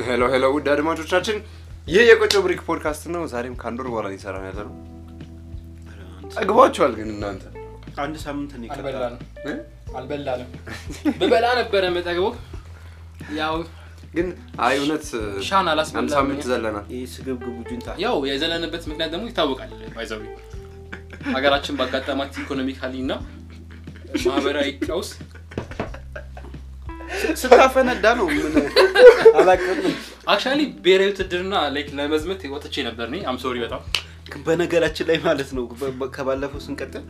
ሄሎ ሄሎ ውድ አድማጮቻችን ይህ የቆጮ ብሪክ ፖድካስት ነው። ዛሬም ከአንድ ወር በኋላ ሊሰራ ያለ ነው። ጠግቧችኋል ግን እናንተ አንድ ሳምንት ነው ይቀጣል። አልበላንም እ? አልበላንም ብበላ ነበረ መጠግበው ያው ግን አይ እውነት ሻን አንድ አላስበላም ሳምንት ዘለናል። ይህ ስግብግቡ ጁንታ ያው የዘለንበት ምክንያት ደግሞ ይታወቃል ባይዘዊ ሀገራችን ባጋጠማት ኢኮኖሚካሊ እና ማህበራዊ ቀውስ ስታፈነዳ ነው ምን አላውቅም። አክቹዋሊ ብሔራዊ ውትድርና ላይክ ለመዝመት ወጥቼ ነበር እኔ አም ሶሪ በጣም ግን በነገራችን ላይ ማለት ነው በ- በ- ከባለፈው ስንቀጥል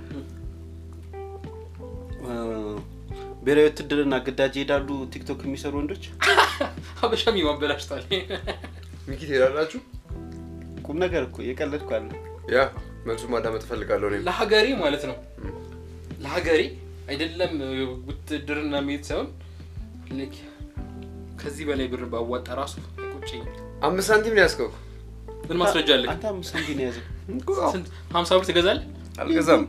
እ፣ ብሔራዊ ውትድርና ግዳጅ ይሄዳሉ ቲክቶክ የሚሰሩ ወንዶች ሀበሻሚ ማበላሽቷል ሚኪ ትሄዳላችሁ? ቁም ነገር እኮ የቀለድኩ አለ ያ መልሱ ማዳመጥ እፈልጋለሁ። እኔም ለሀገሬ ማለት ነው ለሀገሬ አይደለም ውትድርና መሄድ ሳይሆን ላይክ ከዚህ በላይ ብር ባዋጣ ራሱ ቁጭኝ አምስት ሳንቲም ነው ያስከው። ምን ማስረጃ አለ አንተ አምስት ሳንቲም ነው የያዘው ስንት ሀምሳ ብር ትገዛለህ አልገዛም።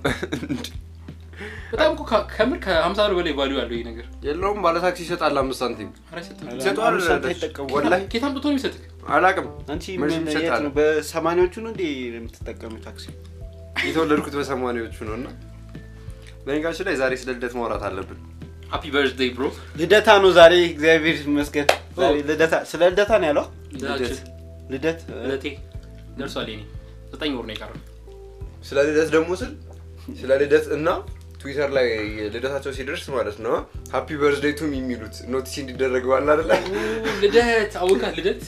በጣም እኮ ከ- ከምር ከሀምሳ ብር በላይ ቫሊዩ አለው ይህ ነገር የለውም ባለ ታክሲ ይሰጣል አምስት ሳንቲም ኧረ አይሰጥም። ይሰጠዋል። አምስት ሳንቲም አይጠቀሙ ወላሂ ኬት አምጥቶ ነው የሚሰጥህ አላውቅም። አንቺ መልስ ምን ይሰጣል። የት ነው በሰማኒዎቹ ነው እንዴ የምትጠቀሙ ታክሲ የተወለድኩት በሰማኒዎቹ ነው እና በነገራችን ላይ ዛሬ ስለ ልደት ማውራት አለብን። ሃፒ በርዝዴይ ብሮ ልደታ ነው ዛሬ እግዚአብሔር ይመስገን ዛሬ ልደታ ስለ ልደታ ነው ያለው ልደት ልደት እ፣ ልደቴ ደርሷል የኔ ዘጠኝ ወር ነው የቀረው ስለ ልደት ደግሞ ስል ስለ ልደት እና ትዊተር ላይ ልደታቸው ሲደርስ ማለት ነው ሀፒ በርዝዴይ ቱም የሚሉት ኖቲስ እንዲደረገዋል አይደለ? ልደት አውቃ ልደት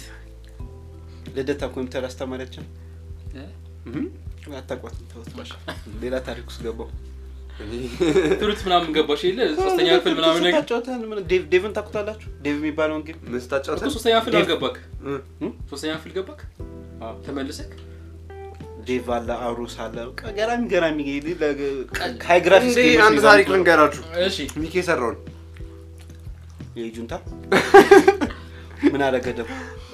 ልደታ ኮምፒውተር አስተማሪያችን እ? አታቋትም ተውት በቃ። ሌላ ታሪክ ውስጥ ገባው ፍሩት ምናምን ገባሽ የለ ሶስተኛ ክፍል ምናምን ነገር ስታጫወተን ምን ዴቭ- ዴቭን ታውቁታላችሁ ዴቭ የሚባለውን ጌም ምን እኮ ስታጫውተን ሶስተኛ ክፍል አልገባክ እ፣ ሶስተኛ ክፍል ገባክ ተመልሰክ ዴቭ አለ አሩስ አለ በቃ ገራሚ ገራሚ ሃይ ግራፊክስ እንዴ ጌሞች አንድ ይዛሉ። ታሪክ ልንገራችሁ። እሺ ሚኪ የሰራውን የጁንታ ምን አደረገ ደግሞ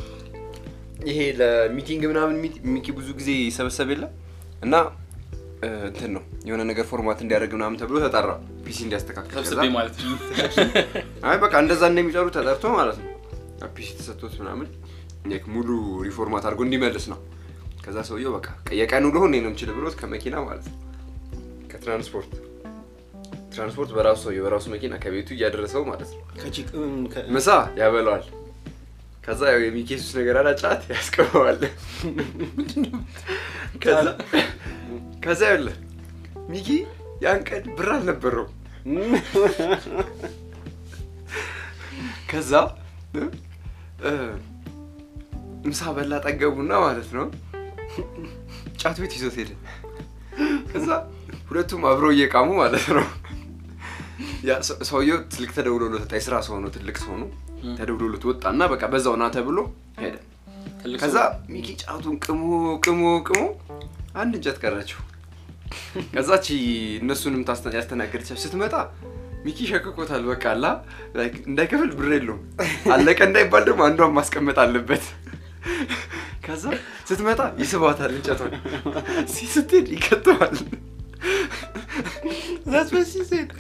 ይሄ ለሚቲንግ ምናምን ሚቲ- ሚኪ ብዙ ጊዜ ይሰበሰብ የለ እና እ፣ እንትን ነው የሆነ ነገር ፎርማት እንዲያደርግ ምናምን ተብሎ ተጠራ ፒሲ እንዲያስተካክል ሰብስቤ ከዛ- ማለት ነው አይ በቃ እንደዛ እንደሚጠሩ ተጠርቶ ማለት ነው ፒሲ ተሰጥቶት ምናምን ላይክ ሙሉ ሪፎርማት አድርጎ እንዲመልስ ነው። ከዛ ሰውየው በቃ የቀን ውሎ እኔ ነው የምችል ብሎት ከመኪና ማለት ነው ከትራንስፖርት ትራንስፖርት በራሱ ሰውየው በራሱ መኪና ከቤቱ እያደረሰው ማለት ነው ከቺክ እም፣ ከ- ምሳ ያበለዋል። ከዛ ያው የሚኬሱስ ነገር አላጫት ያስቀበዋል። ከዛ ከዛ ያለ ሚኪ ያን ቀን ብር አልነበረው። ከዛ እ፣ እ፣ ምሳ በላ ጠገቡና ማለት ነው ጫት ቤት ይዞት ሄደ። ከዛ ሁለቱም አብረው እየቃሙ ማለት ነው ያ ሰ- ሰውየው ትልቅ ተደውሎለት ወጣ። የስራ ሰው ነው፣ ትልቅ ሰው ነው። ተደውሎለት ወጣ እና በቃ በዛው ና ተብሎ ሄደ። ትልቅ ከዛ ሰው- ሚኪ ጫቱን ቅሞ ቅሞ ቅሞ አንድ እንጨት ቀረችው። ከዛች እነሱንም ታስተ- ያስተናገደቻቸው ስትመጣ ሚኪ ሸክኮታል። በቃ አላ ላይክ እንዳይከፍል ብር የለውም አለቀ እንዳይባል ደግሞ አንዷን ማስቀመጥ አለበት። ከዛ ስትመጣ ይስባታል እንጨቷን ሲ ስትሄድ ይከተዋል። That's what she said.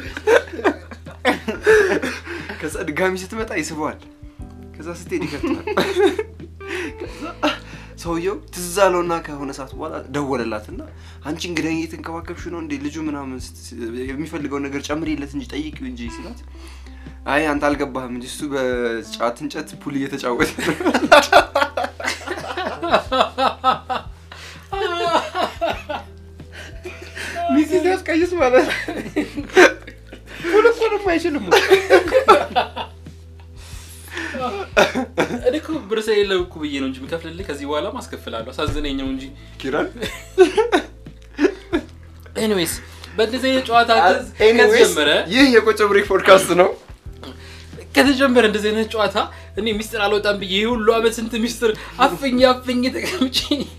ከዛ ድጋሚ ስትመጣ ይስበዋል። ከዛ ስትሄድ ይከተዋል። ከዛ ሰውየው ትዝ አለውና ከሆነ ሰዓት በኋላ ደወለላትና አንቺ እንግዲህ እየተንከባከብሽ ነው እንዴ ልጁ ምናምን ስት- የሚፈልገውን ነገር ጨምሪለት እንጂ ጠይቂው እንጂ ሲላት አይ አንተ አልገባህም እንጂ እሱ በጫት እንጨት ፑል እየተጫወተ ነው። ሚስት ሲያስቀይስ ማለት ነው። ሁሉ እኮ ደግሞ አይችልም እኔ እኮ ብር ስለሌለው እኮ ብዬ ነው እንጂ የምከፍልልህ ከዚህ በኋላ ማስከፍላለሁ አሳዝነኝ ነው እንጂ ኪራን ኤኒዌይስ በእንደዚህ አይነት ጨዋታ ኤኒዌይስ ከተጀመረ ይህ የቆጮ ብሬክ ፖድካስት ነው። ከተጀመረ እንደዚህ አይነት ጨዋታ እኔ ሚስጥር አልወጣም ብዬ ይህ ሁሉ አመት ስንት ሚስጥር አፍኝ አፍኝ ተቀምጬ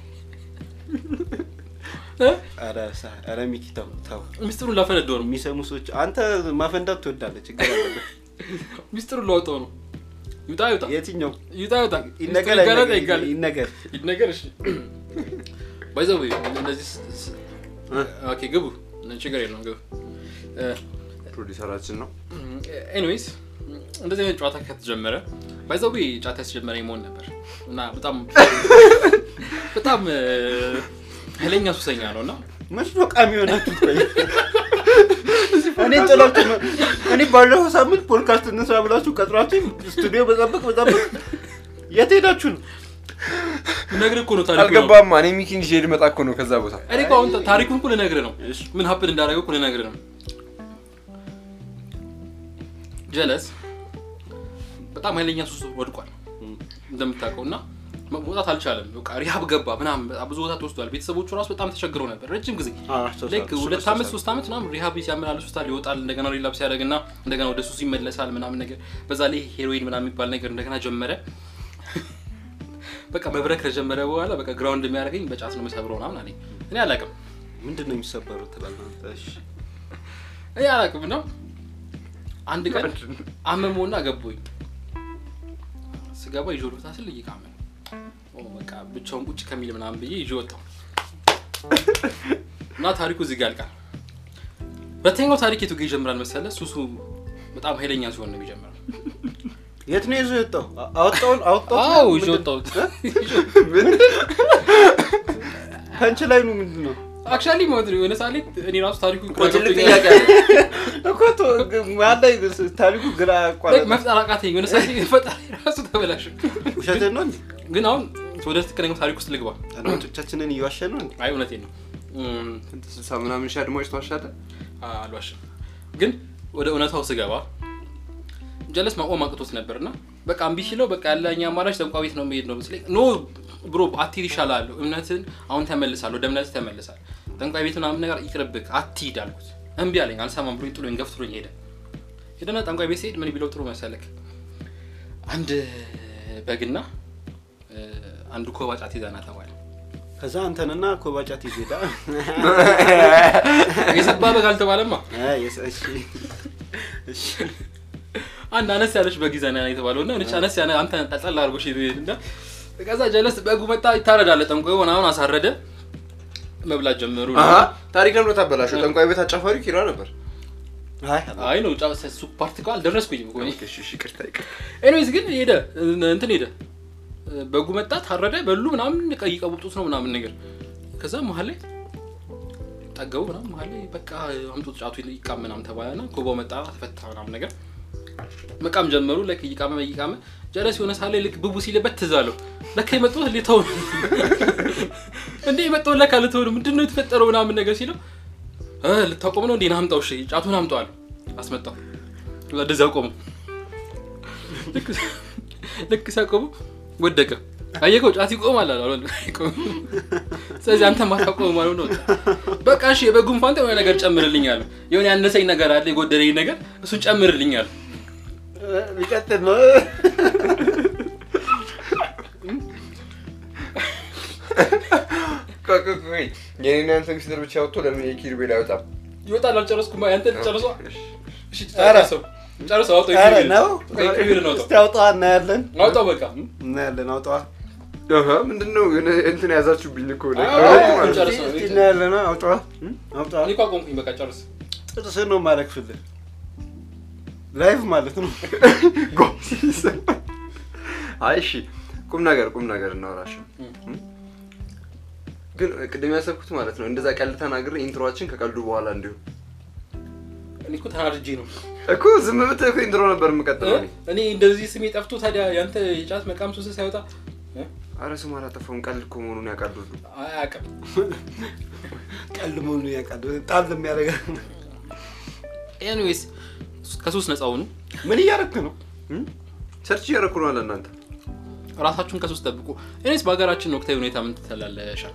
እ? ኧረ ሳ- ኧረ ሚኪ ተው ተው ሚስጥሩን ላፈነደው ነው የሚሰሙ ሰዎች አንተ ማፈንዳት ትወዳለህ ችግር አለበት ሚስጥሩን ላወጣው ነው ይውጣ ይውጣ የትኛው ይውጣ ይውጣ ይነገር ሚስጥሩ ይጋለጥ አይነገር? አይጋለጥ? ይነገር ይነገር እሺ ባይዘው እንደዚህ ስ- ስ- ኦኬ ግቡ ችግር የለውም ግቡ ፕሮዲሰራችን ነው። ኤኒዌይስ እንደዚህ አይነት ጨዋታ ከተጀመረ ባይዘዌ ጨዋታ ያስጀመረኝ መሆን ነበር እና በጣም በጣም እ፣ ኃይለኛ ሱሰኛ ነው እና መች ነው ቃሚ የሆናችሁት? ቆይ እኔ ጥላችሁ ነው። እኔ ባለፈው ሳምንት ፖድካስት እንስራ ብላችሁ ቀጥራችሁ ስቱዲዮ በጠብቅ በጠብቅ የት ሄዳችሁ ነው? ልነግርህ እኮ ነው ታሪኩ ነው። አልገባማ እኔ ሚኪን ይዤ ልመጣ እኮ ነው ከዛ ቦታ እኔ እኮ አሁን ታሪኩን እኮ ልነግርህ ነው ምን ሀፕን እንዳደረገው እኮ ልነግርህ ነው ጀለስ በጣም ኃይለኛ ሱስ ወድቋል እንደምታውቀው እና መውጣት አልቻለም በቃ ሪሃብ ገባ ምናምን በጣም ብዙ ቦታ ተወስዷል ቤተሰቦቹ ራሱ በጣም ተቸግረው ነበር ረጅም ጊዜ ልክ ሁለት ዓመት ሶስት ዓመት ምናምን ሪሃብ ሲያመላልሱታል ይወጣል እንደገና ሪላፕስ ያደርግ እና እንደገና ወደ ሱስ ይመለሳል ምናምን ነገር በዛ ላይ ሄሮይን ምናምን የሚባል ነገር እንደገና ጀመረ በቃ መብረክ ከጀመረ በኋላ በቃ ግራውንድ የሚያደርገኝ በጫት ነው የምሰብረው ምናምን አለኝ እኔ አላውቅም ምንድን ነው የሚሰበሩት ትላለህ አንተ? እሺ። እኔ አላውቅም ነው አንድ ቀን አመመውና ገቦኝ ስገባ ይዞ ልፍታ ስል እየቃመ ነው ኦ በቃ ብቻውን ቁጭ ከሚል ምናምን ብዬ ይዤ ወጣሁ እና ታሪኩ እዚህ ጋር ያልቃል ሁለተኛው ታሪክ የቱ ጋር ይጀምራል መሰለ ሱሱ በጣም ኃይለኛ ሲሆን ነው የሚጀምረው የት ነው ይዞ የወጣው? አ- አወጣውን አወጣው? አዎ ይዤ ወጣሁት ከንች ላይ ነው ምንድን ነው አክቹዋሊ ማለት ነው የሆነ ሳሌ እኔ ራሱ ታሪኩ እኮ ትልቅ ጥያቄ አለ እኮ ቶ- ግ- መሀል ላይ ታሪኩ ግራ አቋረጠ። መፍጠር አቃተኝ የሆነ ሳሌ ፈጣሪ ራሱ ተበላሽ ውሸትህን ነው እንዴ? ግን አሁን ወደ ትክክለኛው ታሪክ ውስጥ ልግባ አድማጮቻችንን እየዋሸ ነው እንዴ? አይ እውነቴን ነው እም፣ ስንት ስልሳ ምናምን ሺህ አድማጭ ተዋሻለህ አልዋሽም ግን ወደ እውነታው ስገባ ጀለስ ማቆም አቅቶት ነበር እና በቃ እምቢ ሲለው በቃ ያለኝ አማራጭ ጠንቋይ ቤት ነው መሄድ ነው ስለ ኖ ብሮ አትሂድ ይሻላል እምነትን አሁን ተመልሳል ወደ እምነት ተመልሳል ጠንቋይ ቤት ምናምን ነገር ይቅርብክ አትሂድ አልኩት እምቢ አለኝ አልሰማም ብሎኝ ጥሎኝ ገፍትሮኝ ሄደ ሄደና ጠንቋይ ቤት ሲሄድ ምን ቢለው ጥሩ መሰለክ አንድ በግና እ፣ አንዱ ኮባ ጫት ይዘና ተባለ ከዛ አንተንና ኮባጫት ይዜዳ የሰባ በግ አልተባለማ አንድ አነስ ያለች በግ ይዘና ነው የተባለው እና ነች አነስ ያለ አንተ ጠጠል አድርጎ ሽ እና ከዛ ጀለስ በጉ መጣ ይታረዳለ ጠንቋዩ ምናምን አሳረደ መብላት ጀመሩ አሀ ታሪክ ለምዶ ታበላሸው ጠንቋይ ቤት አጫፋሪ ኪራ ነበር አይ ነው ጫ እሱ ፓርቲ እኮ አልደረስኩኝም እኮ እኔ እሺ እሺ ይቅርታ ይቅርታ ኤኒዌይስ ግን ሄደ እንትን ሄደ በጉ መጣ ታረደ በሉ ምናምን ቀይ ቀቡጡት ነው ምናምን ነገር ከዛ መሀል ላይ ጠገቡ ምናምን መሀል ላይ በቃ አምጡት ጫቱ ይቃም ምናምን ተባለና ኮባው መጣ ተፈታ ምናምን ነገር መቃም ጀመሩ ለክ እይቃመ እይቃመ ጀለስ የሆነ ሳለ ልክ ብቡ ሲልበት ትዝ አለው ለካ የመጣሁት ሊተው ነው እንዴ የመጣሁት ለካ ልተው ነው ምንድን ነው የተፈጠረው ምናምን ነገር ሲለው እ ልታቆም ነው እንዴ ና አምጣው እሺ ጫቱን አምጣው አለ አስመጣው ከዛ እንደዚያ ቆሙ ልክ- ልክ ሲያቆሙ ወደቀ አየከው ጫት ይቆማል አለ አሁን አይቆምም። ስለዚህ አንተ ማታቆም ማለት ነው በቃ እሺ የበጉን ፋንታ የሆነ ነገር ጨምርልኝ አለ የሆነ ያነሰኝ ነገር አለ የጎደለኝ ነገር እሱን ጨምርልኝ አለ ሊቀጥል ነው ቆይ ቆይ ቆይ የኔና ያንተ ሚስጥር ብቻ ወጥቶ ለምን የኪሩቤል አይወጣም ይወጣል አልጨረስኩም ያንተ ጨርሷ እሺ። እሺ ኧረ። ጨርሰው ጨርሰው አውጣው ኧረ የኪሩቤል ነው በቃ የኪሩቤልን አውጣው እስቲ አውጣዋ እናያለን አውጣው በቃ እናያለን አውጣዋ አሀ ምንድነው የሆነ እንትን ያዛችሁብኝ እኮ ነው አዎ፣ ማለት ነው። ጨርሰው። እስቲ እናያለን አውጣዋ አውጣዋ እኔ እኮ አቆምኩኝ በቃ ጨርስ ጥርስህን ነው የማረግፍልህ ላይቭ ማለት ነው ጎ አይ እሺ ቁም ነገር ቁም ነገር እናወራሽው ግን ቅድም ያሰብኩት ማለት ነው እንደዛ ቀልድ ተናግሬ ኢንትሮችን ከቀልዱ በኋላ እንዲሁ እኔ እኮ ተናድጄ ነው እኮ ዝም ብትል እኮ ኢንትሮ ነበር የምቀጥለው እኔ እኔ እንደዚህ ስሜ ጠፍቶ ታዲያ ያንተ የጫት መቃም ሱስ ሳይወጣ እ? አረ ስም አላጠፋውም ቀልድ እኮ መሆኑን ያውቃሉ ሁሉ አያውቅም ቀልድ መሆኑን ያውቃል ጣል የሚያደርገ ኤኒዌይስ ከሱስ ነፃ ሁኑ ምን እያደረክ ነው ሰርች እያደረኩ ነው አለ እናንተ ራሳችሁን ከሱስ ጠብቁ እኔስ በሀገራችን ወቅታዊ ሁኔታ ምን ትላለሻል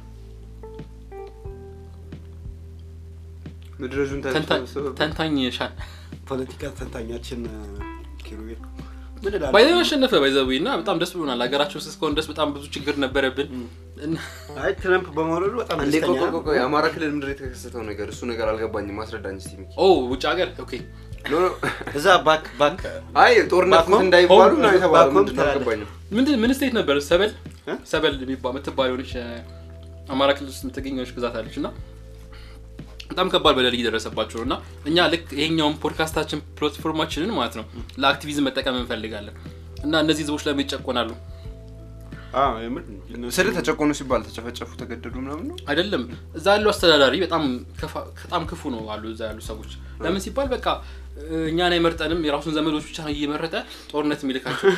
ምድረጁን ተንታኝ ሻል ፖለቲካ ተንታኛችን ኪሩቤል ምን እላለሁ? ባይዘ አሸነፈ ባይዘዊ እና በጣም ደስ ብሎናል ሀገራችን ውስጥ እስካሁን ድረስ በጣም ብዙ ችግር ነበረብን እና አይ ትረምፕ በመውረዱ በጣም እንዴ ደስተኛ ቆይ ቆይ ቆይ አማራ ክልል ምድር የተከሰተው ነገር እሱ ነገር አልገባኝም ማስረዳኝ እስቲ ሚኪ ኦ ውጭ ሀገር ኦኬ ኖ ኖ እዛ ባክ ባክ አይ ጦርነት ባኮም? እንዳይባሉ ሆም- ነው የተባለው ባኮም ምንድን ነው ትላለህ። አልገባኝም ምንድን ምን ስቴት ነበር ሰበል እ? ሰበል የሚባ የምትባል የሆነች እ፣ አማራ ክልል ውስጥ የምትገኝ የሆነች ግዛት አለች እና በጣም ከባድ በደል እየደረሰባቸው ነው እና እኛ ልክ ይሄኛውን ፖድካስታችን ፕላትፎርማችንን ማለት ነው ለአክቲቪዝም መጠቀም እንፈልጋለን እና እነዚህ ህዝቦች ለምን ይጨቆናሉ አዎ፣ የምር እነሱ- ስለ ተጨቆኑ ሲባል ተጨፈጨፉ፣ ተገደሉ ምናምን ነው። አይደለም እዛ ያለው አስተዳዳሪ በጣም ከፋ- በጣም ክፉ ነው አሉ እዛ ያሉ ሰዎች ለምን ሲባል በቃ እኛን አይመርጠንም የራሱን ዘመዶች ብቻ ነው እየመረጠ ጦርነት የሚልካቸው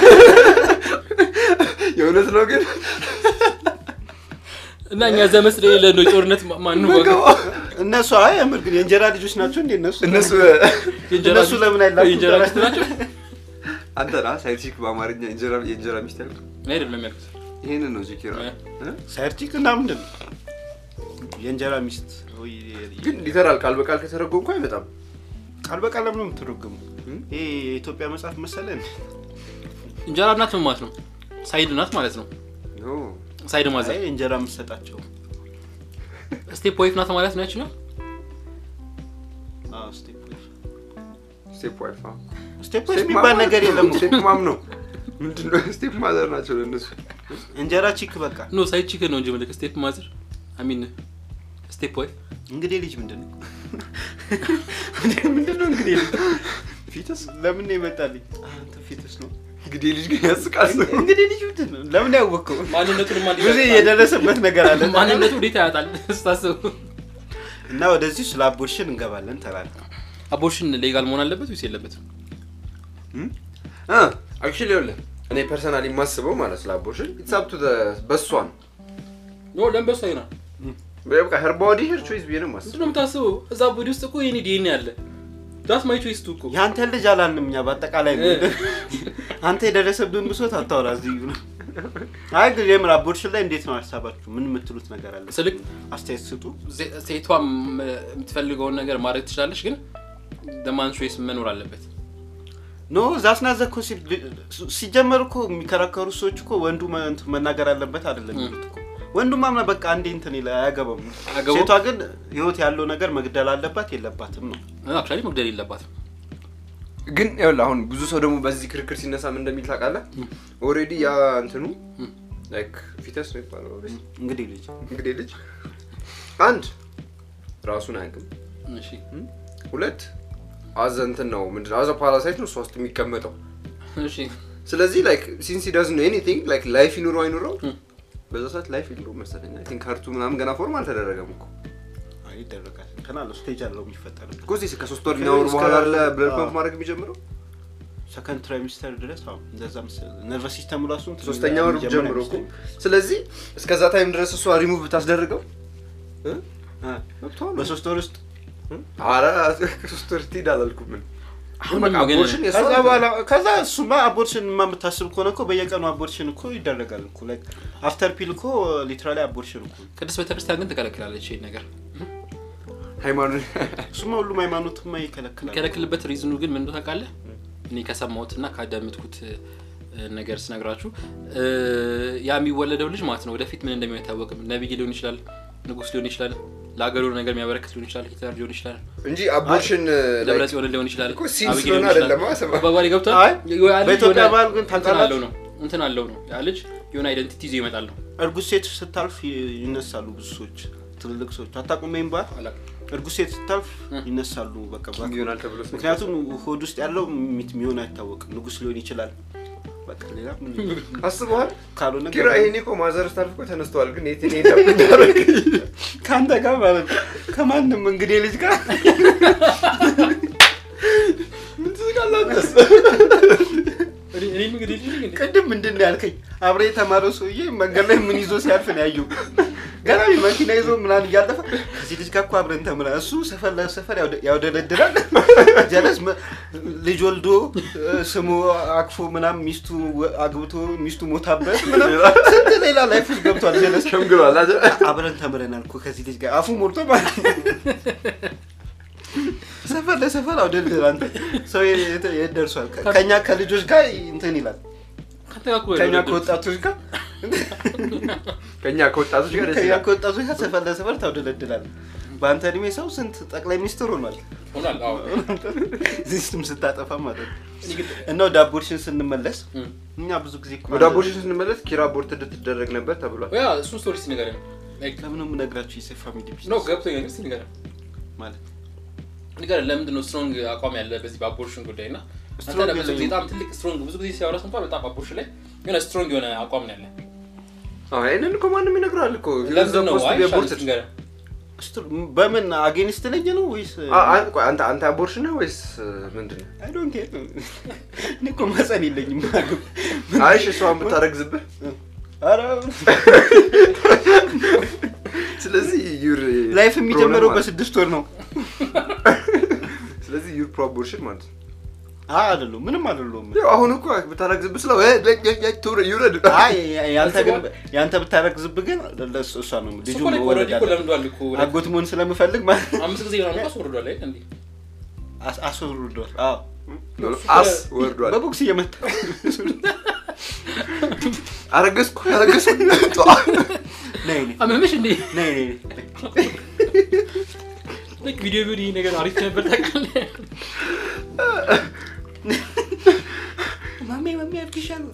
የእውነት ነው ግን እና እኛ ዘመድ ስለሌለ ነው ጦርነት ማ- ማን ነው ዋጋ- እነሱ አይ የምር ግን የእንጀራ ልጆች ናቸው እንዴ እነሱ እነሱ የእንጀራ እነሱ ለምን አይላኩም? የእንጀራ ሚስት ናቸው አንተ ና ሳይንቲፊክ በአማርኛ የእንጀራ የእንጀራ ሚስት ያልኩት እኔ አይደለም ያልኩት ይሄንን ነው ዚኪራ እ? ሳይርቲክ እና ምንድን ነው የእንጀራ ሚስት ወይ ግን ሊተራል ቃል በቃል ከተረጎምኩ አይመጣም። ቃል በቃል ለምን ነው የምትረጉሙ? ይሄ የኢትዮጵያ መጽሐፍ መሰለን እንጀራ እናት ምን ማለት ነው ሳይድ ናት ማለት ነው ኖ ሳይድ ማዘር አይ እንጀራ የምትሰጣቸው ስቴፕ ዋይፍ ናት ማለት ነው ያችኛው አዎ፣ ስቴፕ ዌይፍ። ስቴፕ ዋይፍ ስቴፕ ዌይፍ የሚባል ነገር የለም እኮ። ስቴፕ ማም ነው ምንድን ነው? ስቴፕ ማዘር ናቸው ለእነሱ። እንጀራ ቺክ በቃ ኖ ሳይድ ቺክን ነው እንጂ ምልክ ስቴፕ ማዘር አሚን ስቴፕ ዋይፍ እንግዲህ ልጅ ምንድን ነው ምንድን ነው እንግዲህ ልጅ ፊትስ ለምን ነው ይመጣልኝ አንተ ፊትስ ነው እንግዲህ ልጅ ግን ያስቃል። እንግዲህ ልጅ ምንድን ነው ለምን ያወቀው ማንነቱን ብዙ የደረሰበት ነገር አለ ማንነቱ እንዴት ያጣል ስታስቡ እና ወደዚህ ስለ አቦርሽን እንገባለን ተላለ አቦርሽን ሌጋል መሆን አለበት ወይስ የለበትም አክቹዋሊ ይኸውልህ እኔ ፐርሰናሊ የማስበው ማለት ስለ አቦርሽን ኢትሳፕቱ በሷ ነው። ኖ ለምበሱ አይና በቃ ሄር ቦዲ ሄር ቾይስ ብዬ ነው የማስበው። ምንድን ነው የምታስበው እዛ ቦዲ ውስጥ እኮ የኔ ዲኤንኤ አለ ዳት ማይ ቾይስ ቱ እኮ የአንተ ልጅ አላልንም እኛ በአጠቃላይ ነው አንተ የደረሰብን ብሶት አታወራ እዚህ ነው አይ ግን የምር አቦርሽን ላይ እንዴት ነው ሀሳባችሁ ምን የምትሉት ነገር አለ ስልክ አስተያየት ስጡ ዜ- ሴቷም የምትፈልገውን ነገር ማድረግ ትችላለች ግን ደማን ቾይስ መኖር አለበት ኖ ዛስናዘ እኮ ሲ- ሲጀመር እኮ የሚከራከሩ ሰዎች እኮ ወንዱ መ- እንትን መናገር አለበት አይደለም የሚሉት እኮ ወንዱ ማምና በቃ አንዴ እንትን ይለ አያገባም አያገባውም? ሴቷ ግን ህይወት ያለው ነገር መግደል አለባት የለባትም ነው አክቹዋሊ መግደል የለባትም ግን ይኸውልህ አሁን ብዙ ሰው ደግሞ በዚህ ክርክር ሲነሳ ምን እንደሚል ታውቃለህ? ኦልሬዲ ያ እንትኑ ላይክ ፊተስ ነው ይባለው እንግዲህ ልጅ እንግዲህ ልጅ አንድ ራሱን አያውቅም፣ እሺ ሁለት አዘ እንትን ነው ምንድን አዘ ፓራሳይት ነው እሷ ውስጥ የሚቀመጠው። እሺ ስለዚህ ላይክ ሲንስ ዳዝ ነው ኤኒቲንግ ላይክ ላይፍ ይኑረው አይኑረው ም። በዛ ሰዓት ላይፍ የለውም መሰለኝ። አይ ቲንክ ካርቱ ምናምን ገና ፎርም አልተደረገም እኮ አይ ይደረጋል እንትን አለው ስቴጅ አለው የሚፈጠርበት እኮ እዚህ ከሶስት ወር የሚያወሩ እስከ- በኋላ አለ ብለድ አዎ። ፓምፕ ማድረግ የሚጀምረው ሰከንድ ትራይሚስተር ድረስ አዎ እንደዛ መሰለኝ ነርቨስ ሲስተሙ ራሱ እንትን ሶስተኛ ወር የሚጀምር ጀምሮ እኮ አይመስለኝም። ስለዚህ እስከዛ ታይም ድረስ እሷ ሪሙቭ ብታስደርገው እ? አ፣ መብቷ ነው። በሶስት ወር ውስጥ ኧረ ከሶስት ወር ትሄድ አላልኩም ምን አሁን በቃ ደግሞ ግን አቦርሽን የእሷ ከዛ እንትን በኋላ ከዛ እሱማ አቦርሽን ማ የምታስብ ከሆነ እኮ በየቀኑ አቦርሽን እኮ ይደረጋል እኮ ላይክ አፍተር ፒል እኮ ሊትራሊ አቦርሽን እኮ ቅድስት ቤተክርስቲያን ግን ትከለክላለች ይሄን ነገር ሃይማኖት እሱማ ሁሉም ሃይማኖትማ ይከለክላል የሚከለክልበት ሪዝኑ ግን ምን እንደሆነ ታውቃለህ እኔ ከሰማሁት እና ካዳመጥኩት እ፣ ነገር ስነግራችሁ እ፣ ያ የሚወለደው ልጅ ማለት ነው ወደፊት ምን እንደሚሆን አይታወቅም ነቢይ ሊሆን ይችላል ንጉስ ሊሆን ይችላል ለሀገሩ ነገር የሚያበረክት ሊሆን ይችላል ሂትለር ሊሆን ይችላል እንጂ አቦርሽን ደብረ ጽዮን ሊሆን ይችላል እኮ ሲን አብይ ስለሆነ ሊሆን ይችላል። አይደለም አሰባ አባባሌ ገብቷል አይ፣ ያ ልጅ በኢትዮጵያ የሆነ ባህል ግን እንትን ታውቃላችሁ? አለው ነው እንትን አለው ነው ያ ልጅ የሆነ አይደንቲቲ ይዞ ይመጣል ነው እርጉዝ ሴት ስታልፍ ይ- ይነሳሉ ብዙ ሰዎች ትልልቅ ሰዎች አታውቁም ይሄን ባህል አላውቅም። እርጉዝ ሴት ስታልፍ እ። ይነሳሉ በቃ በ- ይሆናል ተብሎ ስለ- ምክንያቱም ሆድ ውስጥ ያለው ሚት የሚሆን አይታወቅም ንጉስ ሊሆን ይችላል በቃ ሌላ ምን አስበዋል ካልሆነ ኪራ ይሄኔ እኮ ማዘር ስታልፍ እኮ ተነስተዋል ግን የት እኔ እንደምናደርግ ከአንተ ጋር ማለት ነው ከማንም እንግዲህ ልጅ ጋር ምን ትዝቃላችሁስ? እኔ- እኔም እንግዲህ ልጅ ነኝ እንዴ? ቅድም ምንድን ነው ያልከኝ አብሬ የተማረው ሰውዬ መንገድ ላይ ምን ይዞ ሲያልፍ ነው ያየው ገና መኪና ይዞ ምናምን እያለፈ ከዚህ ልጅ ጋር እኮ አብረን ተምራ እሱ ሰፈር ለሰፈር ያውደ- ያውደለድላል ጀለስ መ- ልጅ ወልዶ እ፣ ስሙ አቅፎ ምናምን ሚስቱ ወ- አግብቶ ሚስቱ ሞታበት ምናምን ስንት ሌላ ላይፍ ውስጥ ገብቷል ጀለስ ሸምግሏል አይደል? አብረን ተምረናል እኮ ከዚህ ልጅ ጋር አፉ ሞልቶ ማለት ነው። ሰፈር ለሰፈር አውደልድል አንተ ሰው የት የት ደርሷል ከ- ከኛ ከልጆች ጋር እንትን ይላል ከአንተ ጋር እኮ ከኛ ነው ከወጣቶች ጋር ከኛ ከወጣቶች ጋር ደስ ከኛ ይላል። ከወጣቶች ጋር ሰፈር ለሰፈር ታውደለድላል በአንተ እድሜ ሰው ስንት ጠቅላይ ሚኒስትር ሆኗል ሆኗል። አዎ። ሲስተም ስታጠፋ ማለት ነው እኔ ግን እና ወደ አቦርሽን ስንመለስ እም። እኛ ብዙ ጊዜ እኮ ወደ አቦርሽን ስንመለስ ኪራ አቦርት እንድትደረግ ነበር ተብሏል። ያ እሱን ስቶሪ እስኪ ንገረኝ። ላይክ ለምን ነው የምነግራችሁ የሴፍ ፋሚሊ ኖ ቢዝነስ ገብቶኛል። እስኪ ንገረኝ። ማለት ንገር ለምንድን ነው ስትሮንግ አቋም ያለ በዚህ በአቦርሽን ጉዳይ እና አንተ ስትሮንግ ደግሞ ብዙ ጊዜ የለኝም። በጣም ትልቅ ስትሮንግ ብዙ ጊዜ ሲያወራ ሰምቷል በጣም አቦርሽን ላይ የሆነ ስትሮንግ የሆነ አቋም ነው ያለ አዎ፣ ይሄንን እኮ ማንም ይነግረዋል እኮ ለምንድን ነው አይ ሻል ቦርስ ንገረን ስትሮ- በምን አጌንስት ነኝ ነው ወይስ አንተ አንተ አቦርሽን ነው ወይስ ምንድን ነው? አይ ዶንት ኬር እኔ እኮ ማፀን የለኝም አይሽ እሷን ብታረግዝብህ ኧረ ስለዚህ ዩር ላይፍ የሚጀምረው ማለት- በስድስት ወር ነው ስለዚህ ዩር ፕሮ አቦርሽን ማለት ነው። አይ አይደለሁም ምንም አይደለሁም ያው አሁን እኮ ብታረግዝብህ ስለው እ- እ- እ- እ- ትውረድ ይውረድ አይ ያንተ ግን ያንተ ብታረግዝብህ ግን ለእሱ- እሷ ነው እሱ ልጁ እኮ ላይ መወለድ ኦልሬዲ እኮ አለ ለምዷል እኮ አጎት መሆን ስለምፈልግ ማለት አምስት ጊዜ ምናምን እኮ አስወርዷል አይደል እንዴ አስ- አስወርዷል አዎ አስ ወርዷል። በቦክስ እየመታ አረገዝኩ አረገዝኩ ነይ ነይ አመመሽ እንዴ ነይ ነይ ላይክ ቪዲዮ ቪዲዮ ነገር አሪፍ ነበር ታውቃለህ ማሜ ማሜ አድርግሻለሁ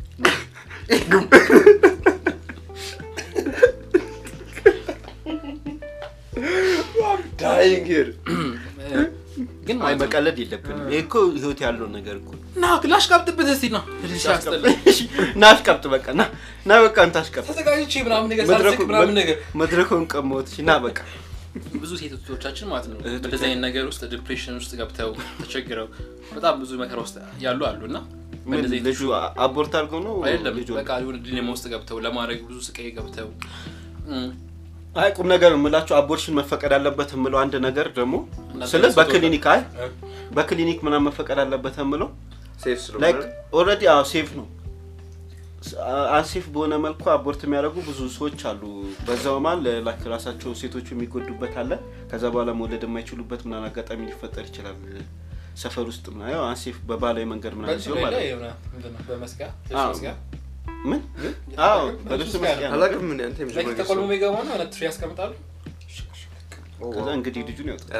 ዳይንግ ሂር ግን አይ ማለት ነው መቀለድ የለብንም ይሄ እኮ ህይወት ያለው ነገር እኮ ነው። ና ላሽቃብጥበት እስቲ ና ሲያስጠላ እሺ፣ ና አሽቀብጥ በቃ ና ና በቃ አንተ አሽቀብጥ ተዘጋጅቼ ምናምን ነገር መድረኩ ሳልስቅ ምናምን ነገር መድረኩን ቀመውት እሺ ና በቃ ብዙ ሴቶቻችን ማለት ነው እህቶቻችን። በእንደዚህ አይነት ነገር ውስጥ ዲፕሬሽን ውስጥ ገብተው ተቸግረው በጣም ብዙ መከራ ውስጥ ያሉ አሉ እና ምን በእንደዚህ አይነት ልጁ አቦርት አድርገው ነው አይደለም ልጁ በቃ የሆነ ዲሌማ ውስጥ ገብተው ለማድረግ ብዙ ስቃይ ገብተው እም፣ አይ ቁም ነገር የምላቸው አቦርሽን መፈቀድ አለበት የምለው አንድ ነገር ደግሞ እናንተ ስለ ራሱ በክሊኒክ አይ እ፣ በክሊኒክ ምናምን መፈቀድ አለበት የምለው ሴፍ ላይክ ስለሆነ ኦልሬዲ አዎ ሴፍ ነው አንሴፍ በሆነ መልኩ አቦርት የሚያደርጉ ብዙ ሰዎች አሉ። በዛው መሀል ላይክ ራሳቸው ሴቶቹ የሚጎዱበት አለ። ከዛ በኋላ መውለድ የማይችሉበት ምናምን አጋጣሚ ሊፈጠር ይችላል። ሰፈር ውስጥ ምናምን ያው አንሴፍ በባህላዊ መንገድ ምናምን በእንትኑ ሲሆን ላይ ማለት ላይ ነው። የሆነ ምንድን ነው በመስቀያ አዎ። መስቀያ ምን አዎ በልብስ በልብስ መስቀያ ነው። አላውቅም ምን አንተ ላይክ የመጀመሪያ ተቆልሞ የሚገባ ነው የሆነ ትሪ ያስቀምጣሉ ከዛ እንግዲህ ልጁን ያወጣል።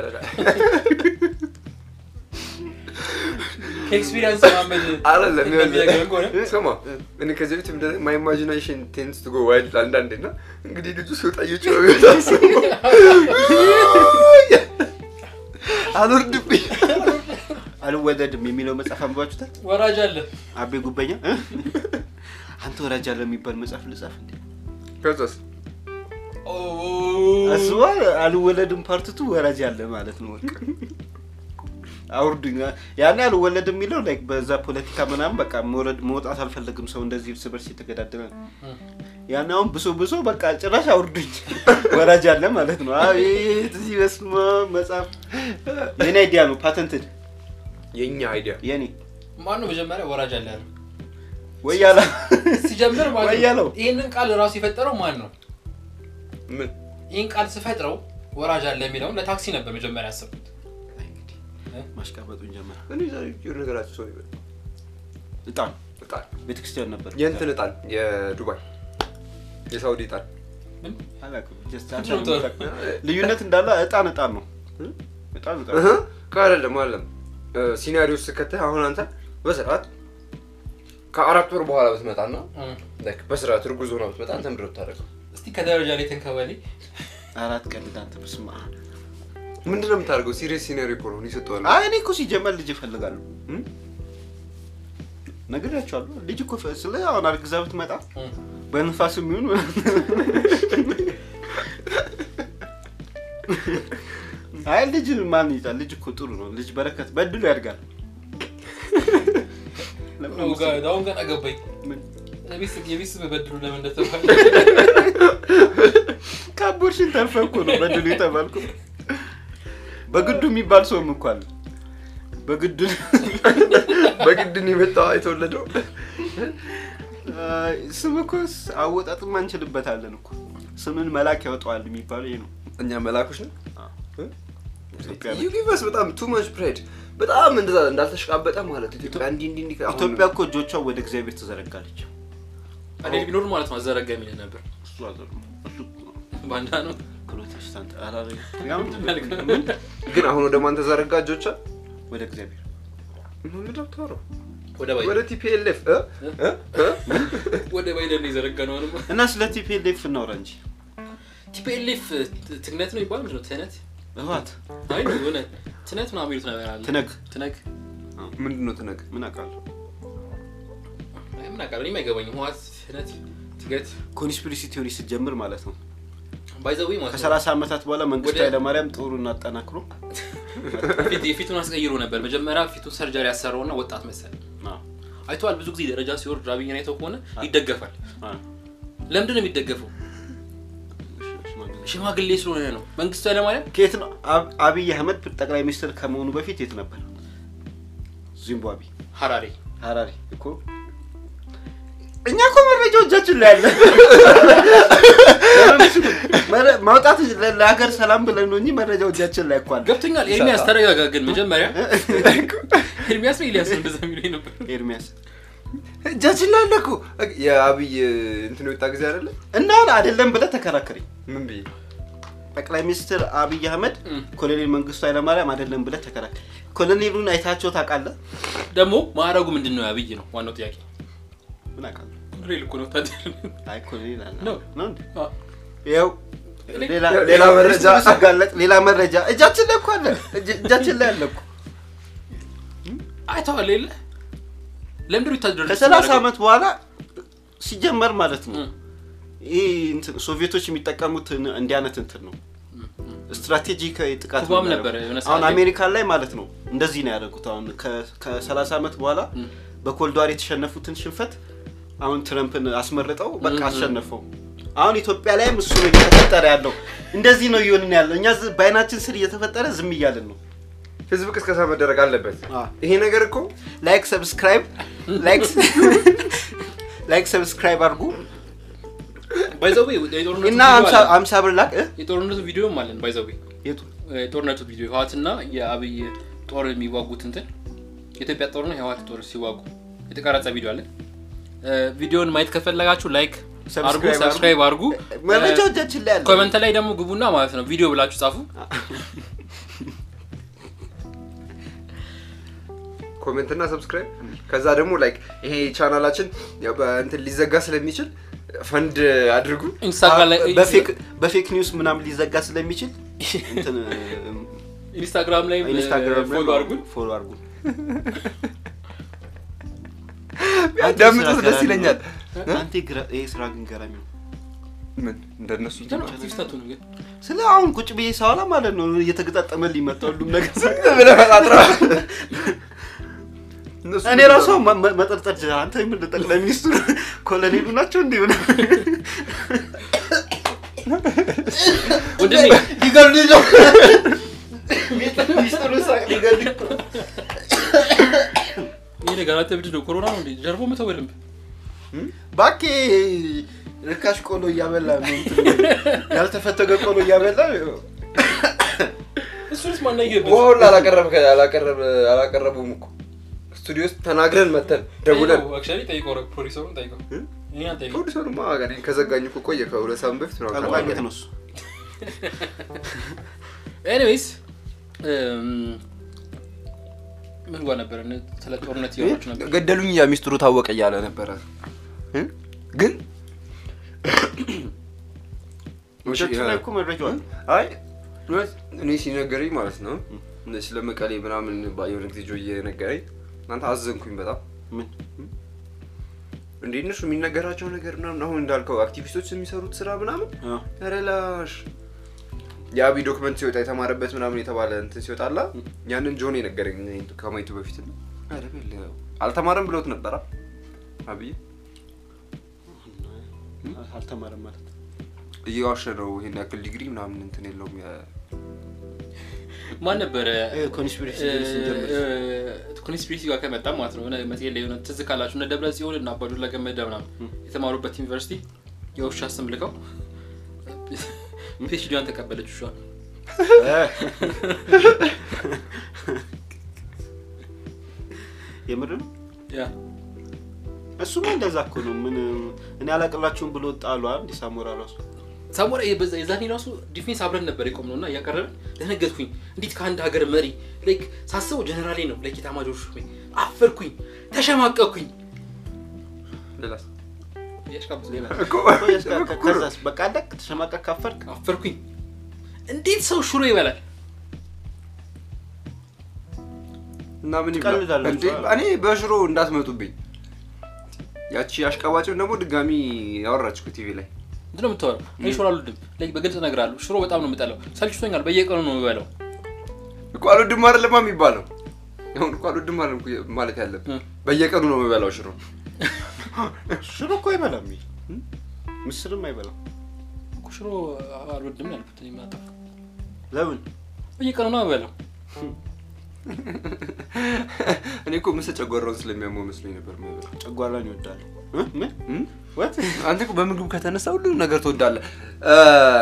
ከኤክስፒሪየንስ ማመድ አይደለም እንደሚነግረን ከሆነ ስማ እኔ ከዚህ በፊት ምንድን ነው ማይ ኢማጂኔሽን ቴንስ ቱ ጎ ዋይልድ አንዳንዴ እና እንግዲህ ልጁ ሲወጣ እየጮኸ ቢወጣ ስማ አልወርድብኝ አልወለድም የሚለው መጽሐፍ አንብባችሁታል? ወራጅ አለ አቤ ጉበኛ እ? አንተ ወራጅ አለ የሚባል መጽሐፍ ልጻፍ እንዴ? ከዛስ ኦ፣ አስባ አልወለድም ፓርትቱ ወራጅ አለ ማለት ነው። በቃ አውርዱኝ። ያኔ አልወለድም የሚለው ላይክ በዛ ፖለቲካ ምናምን በቃ መውረድ መውጣት አልፈለግም ሰው እንደዚህ እርስ በርስ የተገዳደረ ነው። ያኔ አሁን ብሶ ብሶ በቃ ጭራሽ አውርዱኝ ወራጅ አለ ማለት ነው። አቤት እዚህ በስመ አብ መጽሐፍ የኔ አይዲያ ነው፣ ፓተንትድ የኛ አይዲያ የኔ ማነው መጀመሪያ ወራጅ አለ ያለው? ወይ ያላ ሲጀምር ማለት ወያለው። ነው ይህንን ቃል ራሱ የፈጠረው ማን ነው? ምን ይህን ቃል ስፈጥረው ወራጅ አለ የሚለውን ለታክሲ ነበር መጀመሪያ ያሰብኩት። እንግዲህ ማሽቃበጡን ጀመረ። እኔ ዛሬ የሆነ ነገራችሁ ሰው ይበል እጣን እጣን ቤተክርስቲያን ነበር የእንትን እጣን የዱባይ የሳውዲ እጣን ምን? አላውቅም። ጀስት ምንድን አንተ ነው ነው የምታውቀው። ልዩነት እንዳለ እጣን እጣን ነው። እጣን እጣን እህ ከአይደለም አይደለም ሲናሪዮ ስከተህ አሁን አንተ በስርዓት ከአራት ወር በኋላ ብትመጣና እም። ላይክ በስርዓት እርጉዝ ሆና ብትመጣ አንተ ምንድን ነው የምታደርገው? እስቲ ከደረጃ ላይ ተንከባሌ አራት ቀን አንተ በስመ አብ። ምንድን ነው የምታደርገው? ሲሪየስ ሲናሪዮ እኮ ነው እኔ ሰጠዋለሁ። አይ እኔ እኮ ሲጀመር ልጅ እፈልጋለሁ እም? ነግሬያቸዋለሁ። ልጅ እኮ ፈ- ስለ አሁን አርግዛ ብትመጣ እም። በንፋስ የሚሆን አይ ልጅ ማን ይዛል? ልጅ እኮ ጥሩ ነው። ልጅ በረከት በድሉ ያድጋል። ለምን ነው ጋ- አሁን ገና ገባኝ። ምን? የቤት- የቤት ስም በድሉ ለምን እንደተባለ ከአቦርሽን ተርፈህ እኮ ነው በድሉ የተባልኩ። በግዱ የሚባል ሰውም እኮ አለ። በግዱ በግድን የመጣው የተወለደው አይ፣ ስም እኮ ስ- አወጣጥም አንችልበታለን እኮ ስምን መላክ ያወጣዋል የሚባለው ይሄ ነው። እኛ መላኮች ነው። ኢትዮጵያ ዩ ጊቭ አስ በጣም ቱ ማች ፕራይድ በጣም እንደዛ እንዳልተሽቃበጠ ማለት ኢትዮጵያ እንዲህ እንዲህ እንዲህ አሁን ኢትዮጵያ እኮ እጆቿ ወደ እግዚአብሔር ትዘረጋለች። እኔ ቢኖር ማለት ነው አዘረጋ የሚል ነበር። እሱ አዘር ነው። እሱ ባንዳ ነው። ፕሮቴስታንት አላረግ ግን አሁን ወደ ማን ተዘረጋ እጆቿ? ወደ እግዚአብሔር ምንድን ነው የምታወራው? ወደ ወደ ባይደን ቲፒኤልኤፍ ወደ ባይደን ነው የዘረጋ ነው አሁንማ። እና ስለ ቲፒኤልኤፍ እናውራ እንጂ ቲፒኤልኤፍ ትግነት ነው ይባል ምንድን ነው ትህነት ህወሓት አይ የሆነ ትነት ምናምን ይሉት ነገር አለ ትነግ ትነግ ምንድን ነው ትነግ ምን አውቃለሁ አይ ምን አውቃለሁ እኔም አይገባኝም ህወሓት ትነት ትገት ኮንስፒሪሲ ቲዮሪ ስትጀምር ማለት ነው ባይዘዌ ማለት ነው ከሰላሳ ዓመታት በኋላ መንግስቱ ወደ- ኃይለማርያም ጦሩን አጠናክሮ ፊት- የፊቱን አስቀይሮ ነበር መጀመሪያ ፊቱን ሰርጀሪ ያሰራውና ወጣት መሰል አዎ፣ አይተዋል ብዙ ጊዜ ደረጃ ሲወርድ አብይን አይተው ከሆነ ይደገፋል አዎ። ለምንድን ነው የሚደገፈው ሽማግሌ። ሽማግሌ ስለሆነ ነው መንግስቱ ኃይለማርያም ከየት ነው አብ- አብይ አህመድ ጠቅላይ ሚኒስትር ከመሆኑ በፊት የት ነበር ዚምባብዌ ሀራሬ ሀራሪ እኮ እኛ እኮ መረጃው እጃችን ላይ አለ መረ- ማውጣት ለ- ለሀገር ሰላም ብለን ነው እንጂ መረጃው እጃችን ላይ እኮ አለ ገብቶኛል ኤርሚያስ ተረጋጋ ግን መጀመሪያ ኤርሚያስ ነው ኤልያስ ነው እንደዛ የሚለው ነበር ኤርሚያስ እጃችን ላይ አለ እኮ የአብይ እንትን የወጣ ጊዜ አይደለ እና አይደለም ብለህ ተከራከረኝ ምን ብዬ ጠቅላይ ሚኒስትር አብይ አህመድ እም። ኮሎኔል መንግስቱ ኃይለማርያም አይደለም ብለህ ተከራከር ኮሎኔሉን አይታቸው ታውቃለህ ደግሞ ማዕረጉ ምንድን ነው አብይ ነው ዋናው ጥያቄ ምን አውቃለሁ ሬል እኮ ነው ወታደር አይ ኮሎኔል አለ ነው። ነው እንዴ አ፣ ይኸው ሌላ ሌላ መረጃ። ሲጋለጥ ሌላ መረጃ እጃችን ላይ እኮ አለ እጅ- እጃችን ላይ አለ እኮ አይተዋል የለ ለምንድን ነው ወታደር ከሰላሳ ዓመት በኋላ ሲጀመር ማለት ነው እም፣ ይህ እንትን ሶቪየቶች የሚጠቀሙት ን- እንዲህ አይነት እንትን ነው ስትራቴጂክ ጥቃት ነው ኩባም የሚያደርጉት። ነበረ የሆነ ሰዓት አሁን ላይ። አሜሪካን ላይ ማለት ነው እንደዚህ ነው ያደረጉት አሁን ከ- ከሰላሳ ዓመት በኋላ እም። በኮልድዋር የተሸነፉትን ሽንፈት አሁን ትረምፕን አስመርጠው በቃ እም። አሸነፈው አሁን ኢትዮጵያ ላይም እሱ ነው እየተፈጠረ ያለው እንደዚህ ነው እየሆንን ያለው እኛ ዝ- በአይናችን ስር እየተፈጠረ ዝም እያልን ነው ህዝብ ቅስቀሳ መደረግ አለበት አ። ይሄ ነገር እኮ ላይክ ሰብስክራይብ ላይክ ላይክ ሰብስክራይብ አድርጉ ባይዘዌ የጦርነቱ እና ቪዲዮ አምሳ- አለን። አምሳ ብር ላክ እ? የጦርነቱ ቪዲዮም አለን ባይዘዌ የቱ የጦርነቱ ቪዲዮ ህዋትና የአብይ ጦር የሚዋጉት እንትን የኢትዮጵያ ጦርና የህዋት ጦር ሲዋጉ የተቀረጸ ቪዲዮ አለ እ፣ ቪዲዮን ማየት ከፈለጋችሁ ላይክ አርጉ ሰብስክራይብ ሰብስክራይብ አርጉ መረጃው እጃችን ላይ አለ ኮመንት ላይ ደግሞ ግቡና ማለት ነው ቪዲዮ ብላችሁ ጻፉ ኮሜንት እና ሰብስክራይብ ከዛ ደግሞ ላይክ ይሄ ቻናላችን ያው በእንትን ሊዘጋ ስለሚችል ፈንድ አድርጉ ኢንስታግራም ላይ በፌክ በፌክ ኒውስ ምናምን ሊዘጋ ስለሚችል እንትን ኢንስታግራም ላይ ኢንስታግራም ፎሎ አርጉን ፎሎ አድርጉን ቢያዳምጡት ደስ ይለኛል አንተ ግራ- ይሄ ስራ ግን ገራሚ ነው ምን እንደነሱ አክቲቪስታቱ ነው ግን ስለ አሁን ቁጭ ብዬ ሳወራ ማለት ነው እየተገጣጠመልኝ መጣ ሁሉም ነገር ብለህ ፈጣጥራ እነሱ እኔ ራሱ መ- መ- መጠርጠር ጀ- አንተ ምን ጠቅላይ ሚኒስትሩ ኮሎኔሉ ናቸው እንዲህ ሆነ ወንድሜ ሊገሉኝ ነው ሚኒስትሩ ሳቅ ሊገሉኝ ነው። ይህ ነገር አንተ ምንድን ነው ኮሮና ነው እንዴ ጀርቦ መተው በደንብ ባኬ ርካሽ ቆሎ እያበላ ነው እንትን ያልተፈተገ ቆሎ እያበላ እሱንስ ማናየበት ውሃውን አላቀረብ አላቀረቡም እኮ ስቱዲዮ ውስጥ ተናግረን መተን ደውለን አክቹዋሊ ጠይቀው ፕሮዲሰሩን ጠይቀው እኛን ጠይቀው ፕሮዲሰሩማ እኔ ከዘጋኝ እኮ ቆየ ከሁለት ሳምንት በፊት ነው ጠንቋይ ቤት ነው እሱ ኤኒዌይስ ምን ጓ ነበር ስለ ጦርነት እያወራችሁ ነበር ገደሉኝ ያ ሚስጥሩ ታወቀ እያለ ነበረ እ? ግን ውሸቱ ላይ እኮ መረጃው አለ። አይ እውነት እኔ ሲነገረኝ ማለት ነው እነ ስለ መቀሌ ምናምን ባ- የሆነ ጊዜ ጆ እየነገረኝ እናንተ አዘንኩኝ በጣም ምን እንዴ እነሱ የሚነገራቸው ነገር ምናምን አሁን እንዳልከው አክቲቪስቶች የሚሰሩት ስራ ምናምን አ፣ ረላሽ የአብይ ዶክመንት ሲወጣ የተማረበት ምናምን የተባለ እንትን ሲወጣላ ያንን ጆን የነገረኝ እኔ ከማየቱ በፊት ነው። ኧረ በለው፣ አልተማረም ብሎት ነበራ አብይ አልተማረም ማለት እየዋሸ ነው ይሄን ያክል ዲግሪ ምናምን እንትን የለውም የ- ማን ነበረ ኮንስፒሬሲ ስንጀምር ኮንስፒሬሲ ጋር ከመጣ ማለት ነው የሆነ መጽሔት ላይ የሆነ ትዝ ካላችሁ እነ ደብረ ጽዮን እና አባዱላ ገመዳ ምናምን የተማሩበት ዩኒቨርሲቲ የውሻ ስም ልከው ፒኤችዲዋን ተቀበለች ውሻ የምር ነው ያ እሱማ እንደዛ እኮ ነው ምን እኔ አላቅላችሁም ብሎ ጣሉ እንዲ ሳሞራ ራሱ ሳሞራ የበዛ- የዛኔ ራሱ ዲፌንስ አብረን ነበር የቆምነው እና እያቀረብን ደነገጥኩኝ እንዴት ከአንድ ሀገር መሪ ላይክ ሳስበው ጀነራሌ ነው ላይክ የታማጆር ሹሜ አፈርኩኝ ተሸማቀኩኝ ሌላስ ያሽቃብጥ ሌላ ከዛስ በቃ አለቅ ተሸማቀቅ ካፈርክ አፈርኩኝ እንዴት ሰው ሽሮ ይበላል እና ምን ይብላ ትቀልዳላችሁ። እንዴ? እኔ በሽሮ እንዳትመጡብኝ። ያቺ አሽቃባጭም ደግሞ ድጋሚ ያወራች እኮ ቲቪ ላይ ምንድን ነው የምታወራው? እኔ ሽሮ አልወድም። ላይ በግልጽ እነግርሃለሁ። ሽሮ በጣም ነው የምጠላው። ሰልችቶኛል። በየቀኑ ነው የምበላው። እኮ አልወድም አይደለማ የሚባለው። አሁን እኮ አልወድም አይደለም እኮ ማለት ያለብን እ። በየቀኑ ነው የምበላው ሽሮ። ሽሮ እኮ አይበላም ይሄ ምስርም አይበላም እኮ ሽሮ አልወድም ነው ያልኩት። እኔ ምን አጠፋሁ? ለምን በየቀኑ ነው የምበላው። እኔ እኮ ምስል ጨጓራውን ስለሚያመው መስሎኝ ነበር የምበላው። ጨጓራን ይወዳሉ እ? ምን እም? ወት አንተ እኮ በምግብ ከተነሳ ሁሉም ነገር ትወዳለህ። እ፣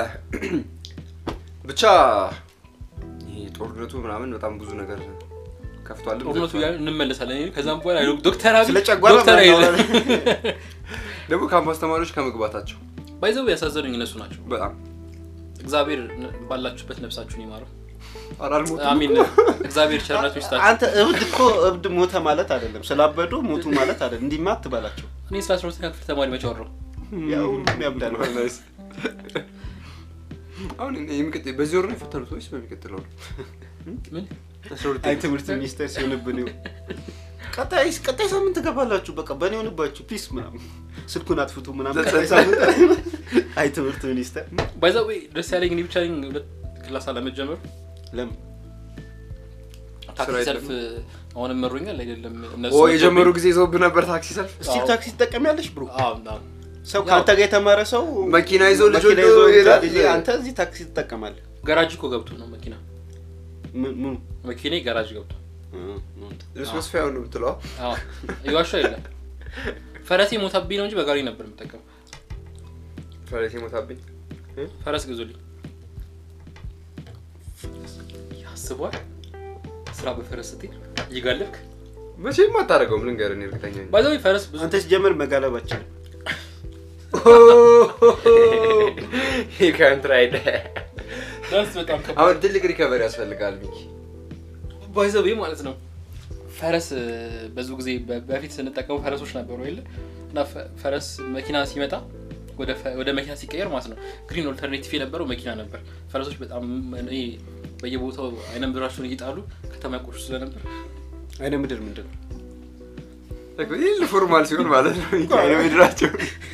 ብቻ ይሄ ጦርነቱ ምናምን በጣም ብዙ ነገር ከፍቷል። ጦርነቱ እያለ እንመለሳለን። እኔ ከዛም በኋላ ዶክተር አብይ ስለ ጨጓራ ዶክተር ምናምን አይለ እናወራለን። ደግሞ ካምፓስ ተማሪዎች ከመግባታቸው ባይዘው ያሳዘኑኝ እነሱ ናቸው። በጣም እግዚአብሔር ነ- ባላችሁበት ነፍሳችሁን ይማረው። አላልሞቱም አሚን። እኮ። እግዚአብሔር ቸርነቱ ይስጣችሁ። አንተ እብድ እኮ እብድ ሞተ ማለት አይደለም ስላበዱ ሞቱ ማለት አይደለም እንዲህማ አትበላቸው እኔ ስለ አስራ ሁለተኛ ክፍል ተማሪ መቼ አወራሁ? ያው ሁሉም ያብዳል ናይስ። አሁን የሚቀጥለው በዚህ ወር ነው የፈተኑት ወይስ በሚቀጥለው ነው? ምን አስራ ሁለተኛ አይ ትምህርት ሚኒስቴር ሲሆንብን ይኸው። ቀጣይ ቀጣይ ሳምንት ትገባላችሁ በቃ በእኔ ሆንባችሁ ፒስ ምናምን ስልኩን አጥፍቱ ምናምን ቀጣይ ሳምንት አይ ትምህርት ሚኒስቴር ባይዘው ደስ ያለኝ እኔ ብቻ ነኝ ሁለት ክላስ አለመጀመሩ። ለምን ታክሲ ስራ ሰልፍ አሁንም መሮኛል አይደለም እነሱ ኦ የጀመሩ ጊዜ ይዘውብህ ነበር ታክሲ ሰልፍ። ስቲል ታክሲ ትጠቀሚያለሽ ብሮ አዎ፣ አዎ። ሰው ያው- ከአንተ ጋር የተማረ ሰው መኪና ይዞ ልጅ መኪና ወልዶ ይዞ ይሄዳል። ልጅ አንተ እዚህ ታክሲ ትጠቀማለህ ጋራጅ እኮ ገብቶ ነው መኪና ምን ምኑ መኪና ጋራጅ ገብቶ እ፣ ነው እንትን። እሱ መስፊያው ነው የምትለው? አዎ ይዋሻ የለም ፈረሴ ሞታብኝ ነው እንጂ በጋሪ ነበር የምጠቀመው ፈረሴ ሞታብኝ። ፈረስ ግዙልኝ ያስቧል ስራ በፈረስ ስትሄድ እየጋለብክ መቼም አታደርገውም። ልንገርህ እኔ እርግጠኛ ነኝ። ባይዘው ፈረስ ብዙ አንተ ሲጀምር መጋለብ አችልም He can't ride. ዳንስ በጣም ከባድ አሁን ትልቅ ሪከቨሪ ያስፈልጋል ሚኪ። ባይዘው ማለት ነው ፈረስ ብዙ ጊዜ በ- በፊት ስንጠቀመው ፈረሶች ነበሩ የለ እና ፈ- ፈረስ መኪና ሲመጣ ወደ ፈ- ወደ መኪና ሲቀየር ማለት ነው ግሪን ኦልተርኔቲቭ የነበረው መኪና ነበር ፈረሶች በጣም እኔ በየቦታው አይነ ምድራቸውን እየጣሉ ከተማ ያቆሹ ስለነበር አይነ ምድር ምንድን ነው ይህ ፎርማል ሲሆን ማለት ነው ሚኪ አይነ ምድራቸው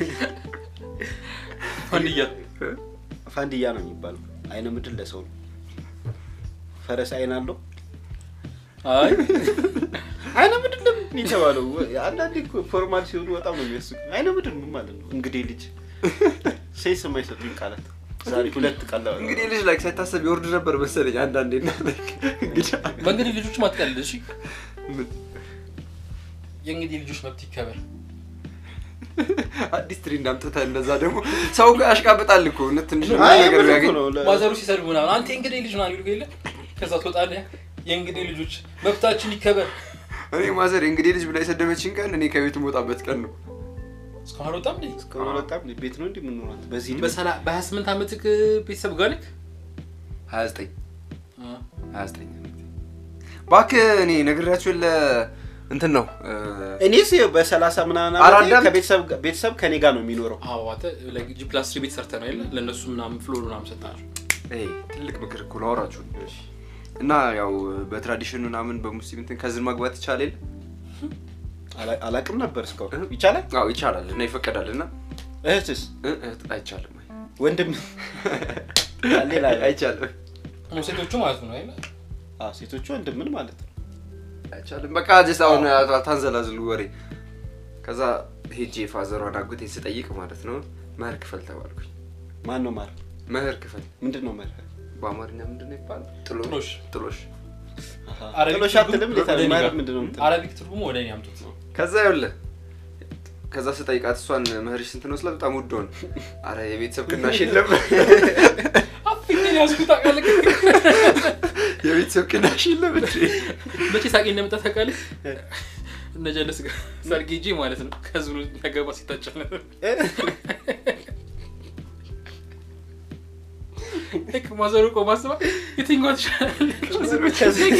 አንድያ ፋንድያ ነው የሚባለው አይነ ምድር ለሰው ነው ፈረስ አይን አለው አይ አይነ ምድር ለምን የተባለው አንዳንዴ እኮ ፎርማል ሲሆኑ በጣም ነው የሚያስቁ አይነ ምድር ምን ማለት ነው እንግዲህ ልጅ ሴንስ የማይሰጡኝ ቃላት ዛሬ ሁለት ቃል እንግዲህ ልጅ ላይ ሳይታሰብ ይወርድ ነበር መሰለኝ አንዳንዴ እና እንግዲህ በእንግዲህ ልጆች ማትቀልድ እሺ ምን የእንግዲህ ልጆች መብት ይከበር አዲስ ትሬንድ አምጥተህ እንደዛ ደግሞ ሰው ጋር ያሽቃብጣል እኮ እውነት ትንሽ አይ ነገር የምር እኮ ቢያገኝ ነው ለ- ማዘሩ ሲሰድቡ ምናምን አንተ የእንግዲህ ልጅ ምናምን ይሉ የለ ከዛ ትወጣለህ የእንግዲህ ልጆች መብታችን ይከበር እኔ ማዘር እንግዲህ ልጅ ብላ የሰደበችን ቀን እኔ ከቤት የምወጣበት ቀን ነው እስካሁን አልወጣም እንዴ? እስካሁን በጣም ቤት ነው እንዲህ የምንኖራት በዚህ ዕድሜ? በሰላ በሀያ ስምንት ዓመትህ ቤተሰብ ጋር ነህ? ሀያ ዘጠኝ አ፣ ሀያ ዘጠኝ እባክህ እኔ ነግሬያቸው የለ እንትን ነው እ፣ እኔስ ይኸው በሰላሳ ምናምን ኧረ ዓመቴ አዳም- ከቤተሰብ ጋር- ቤተሰብ ከኔ ጋር ነው የሚኖረው አዎ አንተ like ጂ ፕላስ ትሪ ቤት ሰርተህ ነው የለ ለእነሱ ምናምን ፍሎር ምናምን ሰጣቸው ይሄ ትልቅ ምክር እኮ ነው አወራችሁ እና ያው በትራዲሽን ምናምን በሙስሊም እንትን ከዝን ማግባት ይቻላል የለ? አላ- አላቅም ነበር እስካሁን ይቻላል አዎ ይቻላል እና ይፈቀዳል እና እህትስ እ፣ እህት አይቻልም አይ። ወንድም ሌላ አይቻልም ሴቶቹ ማለት ነው አይደል? አዎ፣ ሴቶቹ ወንድምን ማለት ነው አይቻልም በቃ ጀስት አሁን ታንዘላዝሉ ወሬ ከዛ ሄጄ ፋዘሯን አጎቴ ስጠይቅ ማለት ነው መህር ክፈል ተባልኩኝ ማን ነው ማር መህር ክፈል ምንድን ነው መርህ በአማርኛ ምንድን ነው ይባላል ጥሎሽ። ጥሎሽ አረቢክ ጥሎሽ አትልም ትርጉም እንዴት አለ? ወደ እኔ ማር ጋር። ምንድን ነው የምትለው? አረቢክ ትርጉሙ ወደ እኔ አምጡት ከዛ ይኸውልህ ከዛ ስጠይቃት እሷን መህርሽ ስንት ነው ስላት በጣም ውድ ሆነ አረ የቤተሰብ ቅናሽ የለም አፍኝ ያስኩት ታውቃለህ የቤተሰብ ቅናሽ የለም እንዴ መቼ ሳቄ እንደመጣ ታውቃለህ እነ ጀለስ ጋር ሰርግ ሄጄ ማለት ነው ከህዝቡ ያገባ ሲታጨል ነበር ልክ ማዘሩ ቆማ አስባ የትኛዋ ትሻላለች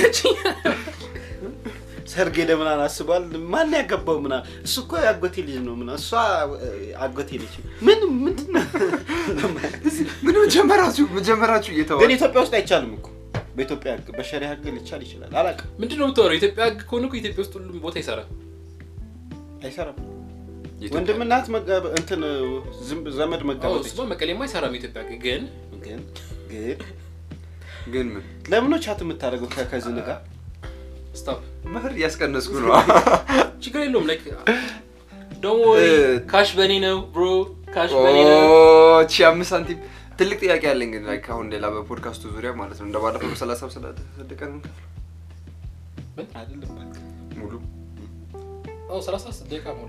ሰርግ ሄደ ምናምን አስቧል ማን ያገባው ምናምን እሱ እኮ የአጎቴ ልጅ ነው ምናምን እሷ እ፣ አጎቴ ልጅ ምን ምንድን ነው ምን መጀመራችሁ መጀመራችሁ ግን እየተዋል ኢትዮጵያ ውስጥ አይቻልም እኮ በኢትዮጵያ ህግ በሸሪያ ህግ ሊቻል ይችላል። አላውቅም፣ ምንድን ነው የምታወራው? ኢትዮጵያ ህግ ከሆነ እኮ ኢትዮጵያ ውስጥ ሁሉም ቦታ ይሰራል። አይሰራም። የኢትዮጵያ- ወንድምና እህት መጋ- እንትን ዝም- ዘመድ አዎ፣ መጋባት እሱማ መቀሌማ አይሰራም የኢትዮጵያ ህግ ግን ግን ግን ግን ምን ለምን ነው ቻት የምታደርገው ከከዝን ጋር? ስታፕ መህር እያስቀነስኩ ነው። ችግር የለውም። ላይክ ደግሞ እ- ካሽ በኔ ነው ብሮ ካሽ በኔ ነው። ኦ፣ ቺ አምስት ሳንቲም ትልቅ ጥያቄ አለኝ ግን like አሁን ሌላ በፖድካስቱ ዙሪያ ማለት ነው እንደባለፈው በሰላሳ ሰደቀ ነው አይደለም እባክህ። ሙሉ አዎ፣ ሰላሳ ደቂቃ ሞል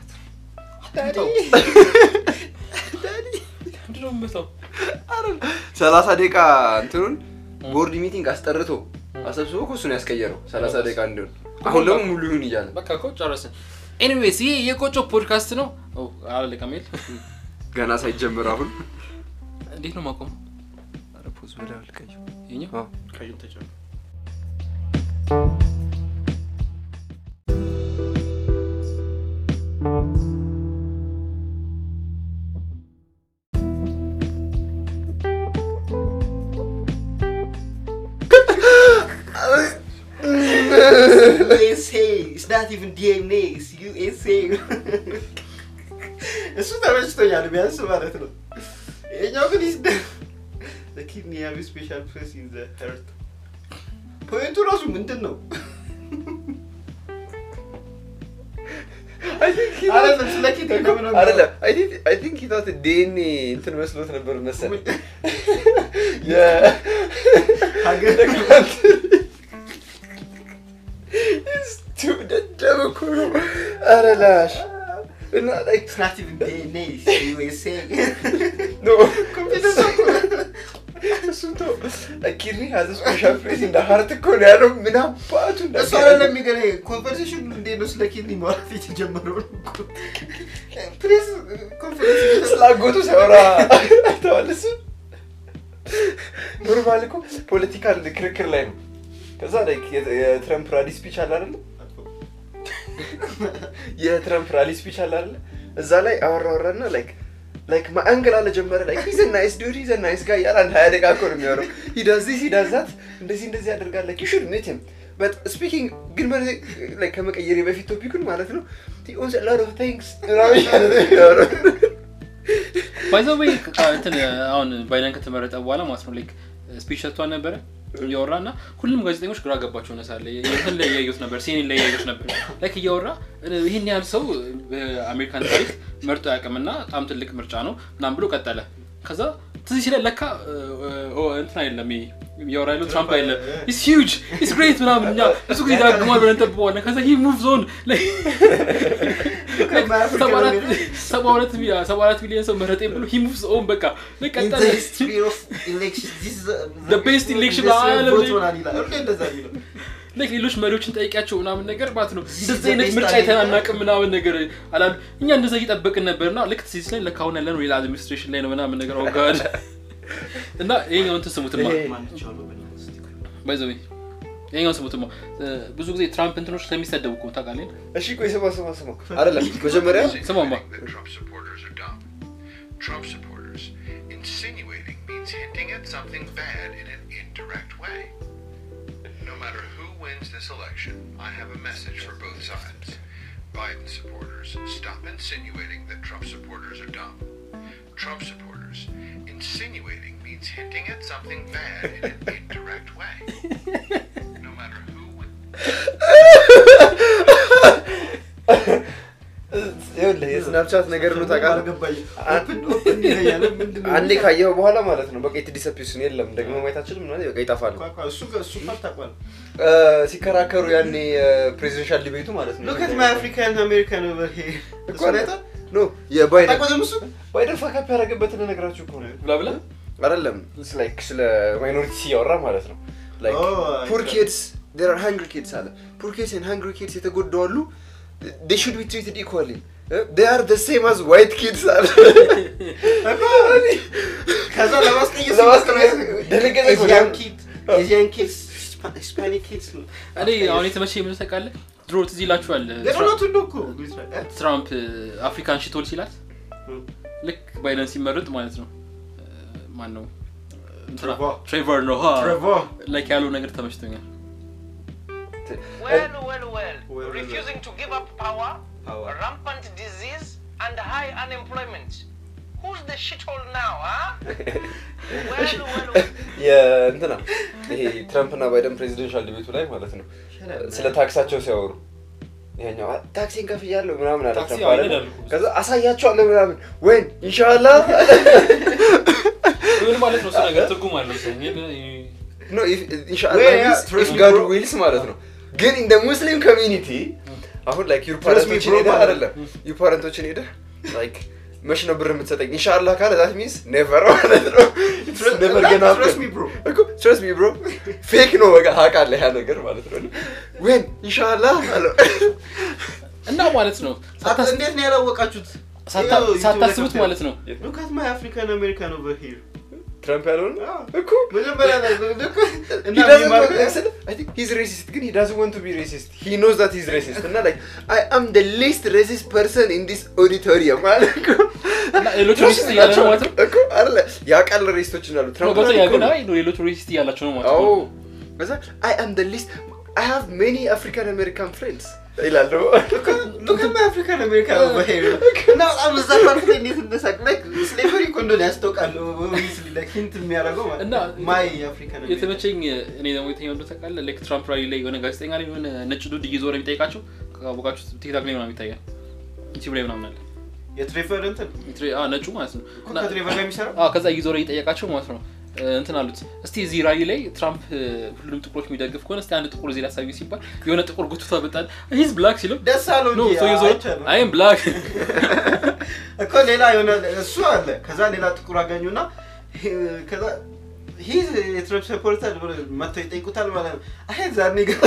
ምንድን ነው የምመታው? ሰላሳ ደቂቃ እንትኑን ቦርድ ሚቲንግ አስጠርቶ አሰብስቦ እኮ እሱን ያስቀየረው ሰላሳ ደቂቃ እንዲሆን አሁን ደግሞ ሙሉ ይሁን እያለ በቃ እኮ ጨረስን። ኤኒዌይስ ይሄ የቆጮ ፖድካስት ነው። ኦ አላለቀም ይል ገና ሳይጀምር አሁን እንዴት ነው ማቆም? ኧረ ፖዝ በላ አልቀየው። ይኸኛው አዎ። ቀዩን ተጨምር። USA it's not even DNA it's USA እሱ ተመችቶኛል ቢያንስ ማለት ነው። ይሄኛው ግን ይስ the kidney have a special place in the heart ፖይንቱ ራሱ ምንድን ነው? አይደለም ስለ ኪድኒ ነው ምናምን አይደለም አይ ቲንክ ሂታት ዲኤንኤ እንትን መስሎት ነበር መሰለኝ ሀገር ደደብ እኮ ነው ኧረ ላሽ እና like It's not even DNA it's USA no እሱን ተው ኪድኒ ሀዝ ስፔሻል ፕሌስ እንደ ሀርት እኮ ነው ያለው ምን አባቱ እሱ አይደለም የሚገርምህ ኮንቨርሴሽን እንዴት ነው ስለ ኪድኒ ማውራት የተጀመረው ፕሬስ ኮንፈረንስ ስላጎቱ ሲያወራ አይተዋል እሱ ኖርማል እኮ ፖለቲካል ክርክር ላይ ነው ከዛ like የ- የትረምፕ ራሊ ስፒች አለ አይደለም የትረምፕ ራሊ ስፒች አለ አይደለ እዛ ላይ አወራ አወራና ላይክ ላይክ ማንገል አለ ጀመረ ላይክ ሂዝ ናይስ ዱድ ሂዝ ናይስ ጋር ያለ አንድ ሀያ ደቂቃ እኮ ነው የሚያወራው ሂ ዳዝ ዚስ ሂ ዳዝ ዛት እንደዚህ እንደዚህ ያደርጋል ላይክ ዩ ሹድ ሜት ሂም በት ስፒኪንግ ግን ማለት ላይክ ከመቀየሬ በፊት ቶፒኩን ማለት ነው ሂ ኦንስ አ ሎት ኦፍ ቲንግስ ምናምን እያለ ነው የሚያወራው። ባይዘ ወይ እንትን አሁን ባይደን ከተመረጠ በኋላ ማለት ነው ላይክ ስፒች ሰጥቷል ነበረ እያወራ እና ሁሉም ጋዜጠኞች ግራ ገባቸው ሆነ ሳለ እንትን ላይ እያዩት ነበር ሲኔን ላይ እያዩት ነበር ላይክ እያወራ ይህን ያህል ሰው በአሜሪካን ታሪክ መርጦ ያቅምና በጣም ትልቅ ምርጫ ነው ምናምን ብሎ ቀጠለ ከዛ ትዝ ሲለ ለካ ኦ፣ እንትን አይደለም ይሄ እያወራ ያለው ትራምፕ አይደለም ኢስ ሂውጅ ኢስ ግሬት ምናምን እኛ ብዙ ጊዜ ዳግሟል ብለን እንጠብቀዋለን ከዛ ሂ ሙቭ ዞን ሰባ ሁለት ሚሊዮን ሰው መረጤ ብሎ ሂ ሙቭ ኦን በቃ In ቀጠለ the history of elections, this is the, The best election best በዓለም vote ላይ- ሆናል ይላል። ሁሌ እንደዛ የሚለው። ላይክ ሌሎች መሪዎችን ጠይቂያቸው ምናምን ነገር ማለት ነው This is እንደዚህ the አይነት best ምርጫ idea. የተናናቅም ምናምን ነገር አላሉ እኛ እንደዛ እየጠበቅን ነበር እና ልክ ሲስ ላይ ለካ አሁን ያለ ነው ሌላ አድሚኒስትሬሽን ላይ ነው ምናምን ነገር ኦጋድ እና ይሄኛው እንትን ስሙትማ ይሄ- ማንቻው ነው በእናትህ እስቲ ቆይ። ባይዘዌ ይሄኛው ስሙትማ እ፣ ብዙ ጊዜ ትራምፕ እንትኖች ስለሚሰደቡ እኮ ታውቃለህ እሺ ቆይ ስማ ስማ ስማ አይደለም መጀመሪያ ስማማ that Trump supporters are dumb. Trump supporters insinuating means hinting at something bad in an indirect way. No matter who wins this election, I have a message for both sides. Biden supporters, stop insinuating that Trump supporters are dumb. Trump supporters, insinuating means hinting at something bad in an indirect way. No matter who wins. ይኸውልህ የስናፕቻት ነገር ነው ታውቃለህ አልገባኝም። አ- Open- open ይለኛል። ምንድን ነው? አንዴ ካየኸው በኋላ ማለት ነው በቃ የተዲሰፒስን የለም ደግሞ ማየት አልችልም ምናምን በቃ ይጠፋል ኳ- ኳ- እሱ ጋር- እሱ ጋር ታውቋል። እ፣ ሲከራከሩ ያኔ ፕሬዚደንሻል ዲቤቱ ማለት ነው Look at my African American over here. እኮ እሱን አይተሃል? ኖ የባይደን ታውቋትም እሱ? ባይደን ፋካፕ ያደረገበትን ነገራችሁ እኮ ነው ብላ ብላ አይደለም ላይክ ስለ ማይኖሪቲ ሲያወራ ማለት ነው ላይክ Oh, ፑር I- ኪድስ ዴር አር ሃንግሪ ኪድስ አለ ፑር ኪድስ ኤንድ ሃንግሪ ኪድስ የተጎዱ አሉ ዴ ሹድ ቢ ትሪትድ ኢኳሊ ዴ አር ደ ሴም አዝ ዋይት ኪድስ አለ ከዛ ለማስቀየስ ለማስቀየስ ደነገጠ እኮ። Asian kids- Asian kids, Hispa- Hispanic kids ነው። እኔ አሁን የተመቸ የምን ታውቃለህ ድሮ ትዝ ይላችኋል ግን እውነቱን ነው እኮ። ትራምፕ አፍሪካን ሽቶል ሲላት Hmm. ልክ ባይደን ሲመረጥ ማለት ነው ማን ነው እንትና ትሬቮር። ትሬቨር ነው ትሬቮር ላይክ ያለው ነገር ተመችቶኛል Well, well, well. well, Refusing to give up power, Power. rampant disease, and high unemployment. Who's the shithole now, huh? well, well, well. የእንትና ይሄ ትራምፕ እና ባይደን ፕሬዚደንሻል ዲቤቱ ላይ ማለት ነው ስለ ታክሳቸው ሲያወሩ ይሄኛው "አ- ታክሲን ከፍያለሁ ምናምን አለ ታክሲ ትራምፕ አለ። ይነዳሉ እኮ። ከዛ አሳያቸዋለሁ ምናምን ወይን ኢንሻላ ምን ማለት ነው እሱ ነገር ትርጉም አለው ሰኝ ኖ ኢንሻላ ወይ ያ trust me ጋድ bro። ዊልስ ማለት ነው ግን እንደ ሙስሊም ኮሚኒቲ አሁን ላይክ ዩር Trust me ፓረንቶችን bro ሄደህ ማለት አይደለም ዩር ፓረንቶችን ሄደህ ላይክ መች ነው ብር የምትሰጠኝ ኢንሻላ ካለ ዛት ሚንስ ኔቨር ማለት ነው ኔቨር ገና Trust me, bro. ትረስት ሚ ብሮ ፌክ ነው በቃ ታውቃለህ ያ ነገር ማለት ነው ወይን ኢንሻላ አለው እና ማለት ነው ሳታስ- እንዴት ነው ያላወቃችሁት ሳታ- ይኸው ሳታስቡት ዩቲዩብ ላይ ማለት ነው Look at my African American over here. ትራምፕ ያለውን እኮ መጀመሪያ ላይ ልክ እና He doesn't ቢማር- want- ስለ- I think he's racist, ግን he doesn't want to be racist. He knows that he's racist. እና like, I am the least racist person in this auditorium ማለት እኮ። እና ሌሎቹ Trust ሬሲስት me እያለ ነው ናቸው ማለት ነው እኮ አይደለ? ያውቃል ሬሲስቶች እንዳሉ ነው ትራምፕ ገብቶኛል እኮ ግን ነው። አይ ነው ሌሎቹ ሬሲስት እያላቸው ነው ማለት አዎ ነው ከዛ I am the least I have many African American friends ይላል ደግሞ Look at my African American over here. እና በጣም እዛ ፓርት ላይ እንዴት እንደሳቅ like slavery እኮ እንደሆነ ያስታውቃል obviously like hint የሚያደርገው ማለት እና my African American የተመቸኝ እኔ ደግሞ የተኛው እንደው ታውቃለህ ላይክ ትራምፕ ራሊ ላይ የሆነ ጋዜጠኛ ላይ የሆነ ነጭ ዱድ እየዞረ የሚጠይቃቸው ካወቃችሁ ቲክታክ ላይ ምናምን ይታያል ዩቲዩብ ላይ ምናምን አለ የትሬቨር እንትን የትሬ- አዎ፣ ነጩ ማለት ነው እኮ እና- ከትሬቨር ጋር የሚሰራው አዎ፣ ከዛ እየዞረ እየጠየቃቸው ማለት ነው እ፣ እንትን አሉት እስቲ እዚህ ራሊ ላይ ትራምፕ እ፣ ሁሉንም ጥቁሮች የሚደግፍ ከሆነ እስቲ አንድ ጥቁር እዚህ ላሳዩ ሲባል የሆነ ጥቁር ጉትታ በጣል ሂዝ ብላክ ሲለው ደስ አለው ኖ እንጂ ሰው እየዞረ አይቻልም። አይም ብላክ እኮ ሌላ የሆነ እሱ አለ ከዛ ሌላ ጥቁር አገኙና ከዛ ሂዝ የትረምፕ ሰፖርተር ብሎ መጥተው ይጠይቁታል ማለት ነው አይ ዛኔ ገ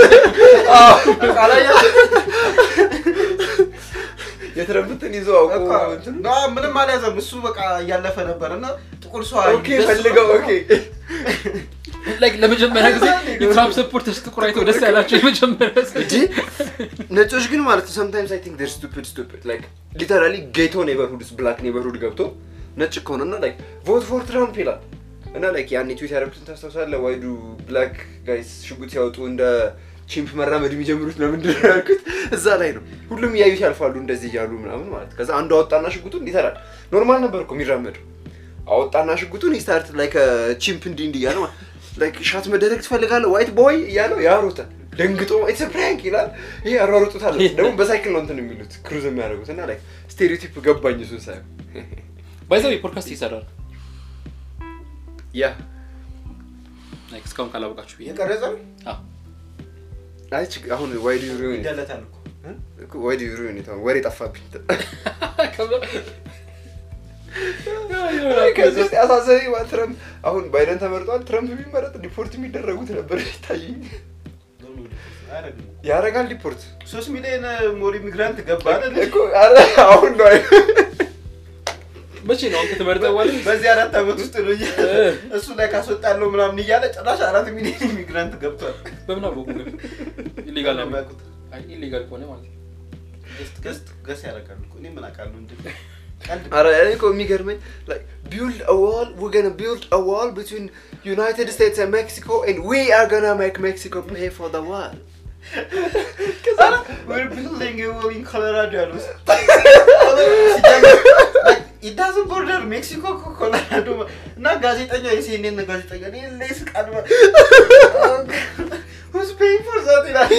የትረምፕትን ይዞ አውቆ እንትኑ ምንም አልያዘም እሱ በቃ እያለፈ ነበር እና ጥቁር ሰው ኦኬ ፈልገው ኦኬ ላይክ ለመጀመሪያ ጊዜ የትራምፕ ሰፖርተርስ ጥቁር አይተው ደስ ያላቸው የመጀመሪያ ሰው እንጂ ነጮች ግን ማለት ነው sometimes I think they're stupid stupid like literally ጌቶ ኔበርሁድ ብላክ ኔበርሁድ ገብቶ ነጭ ከሆነ እና like vote for ትራምፕ ይላል እና like ያኔ ትዊት ያደረጉትን ታስታውሳለህ ዋይዱ ብላክ ጋይስ ሽጉጥ ሲያወጡ እንደ ቺምፕ መራመድ የሚጀምሩት ለምንድን ነው ያልኩት እዛ ላይ ነው ሁሉም እያዩት ያልፋሉ እንደዚህ እያሉ ምናምን ማለት ከዛ አንዱ አወጣና ሽጉጡን ይተራል ኖርማል ነበር እኮ የሚራመደው አወጣና ሽጉጡን ስታርት ላይክ ቺምፕ እንዲህ እንዲህ እያለ ማለት ላይክ ሻት መደረግ ትፈልጋለህ ዋይት ቦይ እያለው ያሮታል ደንግጦ ኢትስ ፕራንክ ይላል ይሄ ያሯሩጡታል ደግሞ በሳይክል ነው እንትን የሚሉት ክሩዝ የሚያደርጉት እና ላይክ ስቴሪዮቲፕ ገባኝ እሱን ሳይሆን ባይዘው ፖድካስት ይሰራል ያ ላይክ እስካሁን ካላወቃችሁ ብዬ የቀረጸ አዎ። አይ ችግ- አሁን ዋይድ ዩሪዮን ይደለታል እኮ ዋይድ ዩሪዮን ወሬ ጠፋብኝ ከዚህ ውስጥ ያሳሰበኝ ማለት ትረምፕ አሁን ባይደን ተመርጧል ትረምፕ ቢመረጥ ዲፖርት የሚደረጉት ነበር ይታየኝ አያደርግም። ያደርጋል ዲፖርት ሶስት ሚሊዮን ሞር ኢሚግራንት ገባ አይደል? እኮ ኧረ አሁን ነው መቼ ነው አሁን ከተመረጠ በኋላ በዚህ አራት ዓመት ውስጥ ነው እያ- እሱ ላይ ካስወጣለሁ ምናምን እያለ ጭራሽ አራት ሚሊዮን ኢሚግራንት ገብቷል። በምን አወቁ ግን ኢሌጋል ነው የሚያውቁት አይ ኢሌጋል ከሆነ ማለት ነው ገስት ገስት ገስ ያደርጋሉ እኮ እኔ ምን አውቃለሁ እንደ ቀልድ ኧረ እኔ እኮ የሚገርመኝ like build a wall we're gonna build a wall between United States and Mexico and we are gonna make Mexico pay for the wall ኧረ we're building a wall in Colorado ያሉ ሲጀምር like it doesn't border ሜክሲኮ እኮ ኮሎራዶ እና ጋዜጠኛ የሲኤንኤን ጋዜጠኛ እኔ ላይ ስቃል who's paying for that ይላል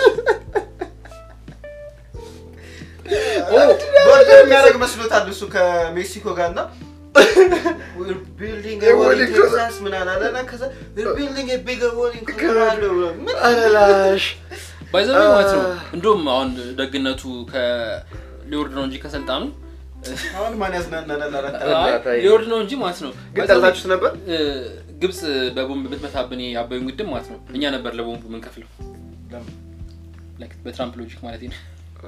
ቦርደር የሚያደርግ መስሎታል እሱ ከሜክሲኮ ጋር እና We're building a wall in Texas ምናምን አለ እና ከዛ we're building a bigger wall in Colorado ምን አላላሽ ባይዘው ማለት ነው አ- እንደውም አሁን ደግነቱ ከሊወርድ ነው እንጂ ከስልጣኑ አሁን ማን ያዝናናናል አራት አይ፣ እናት አይ- ሊወርድ ነው እንጂ ማለት ነው ግን ባይዘው ጠልታችሁት ነበር እ፣ ግብጽ በቦምብ ብትመታብን የአባዩን ግድብ ማለት ነው እኛ ነበር ለቦምቡ የምንከፍለው ላይክ በትራምፕ ሎጂክ ማለት ነው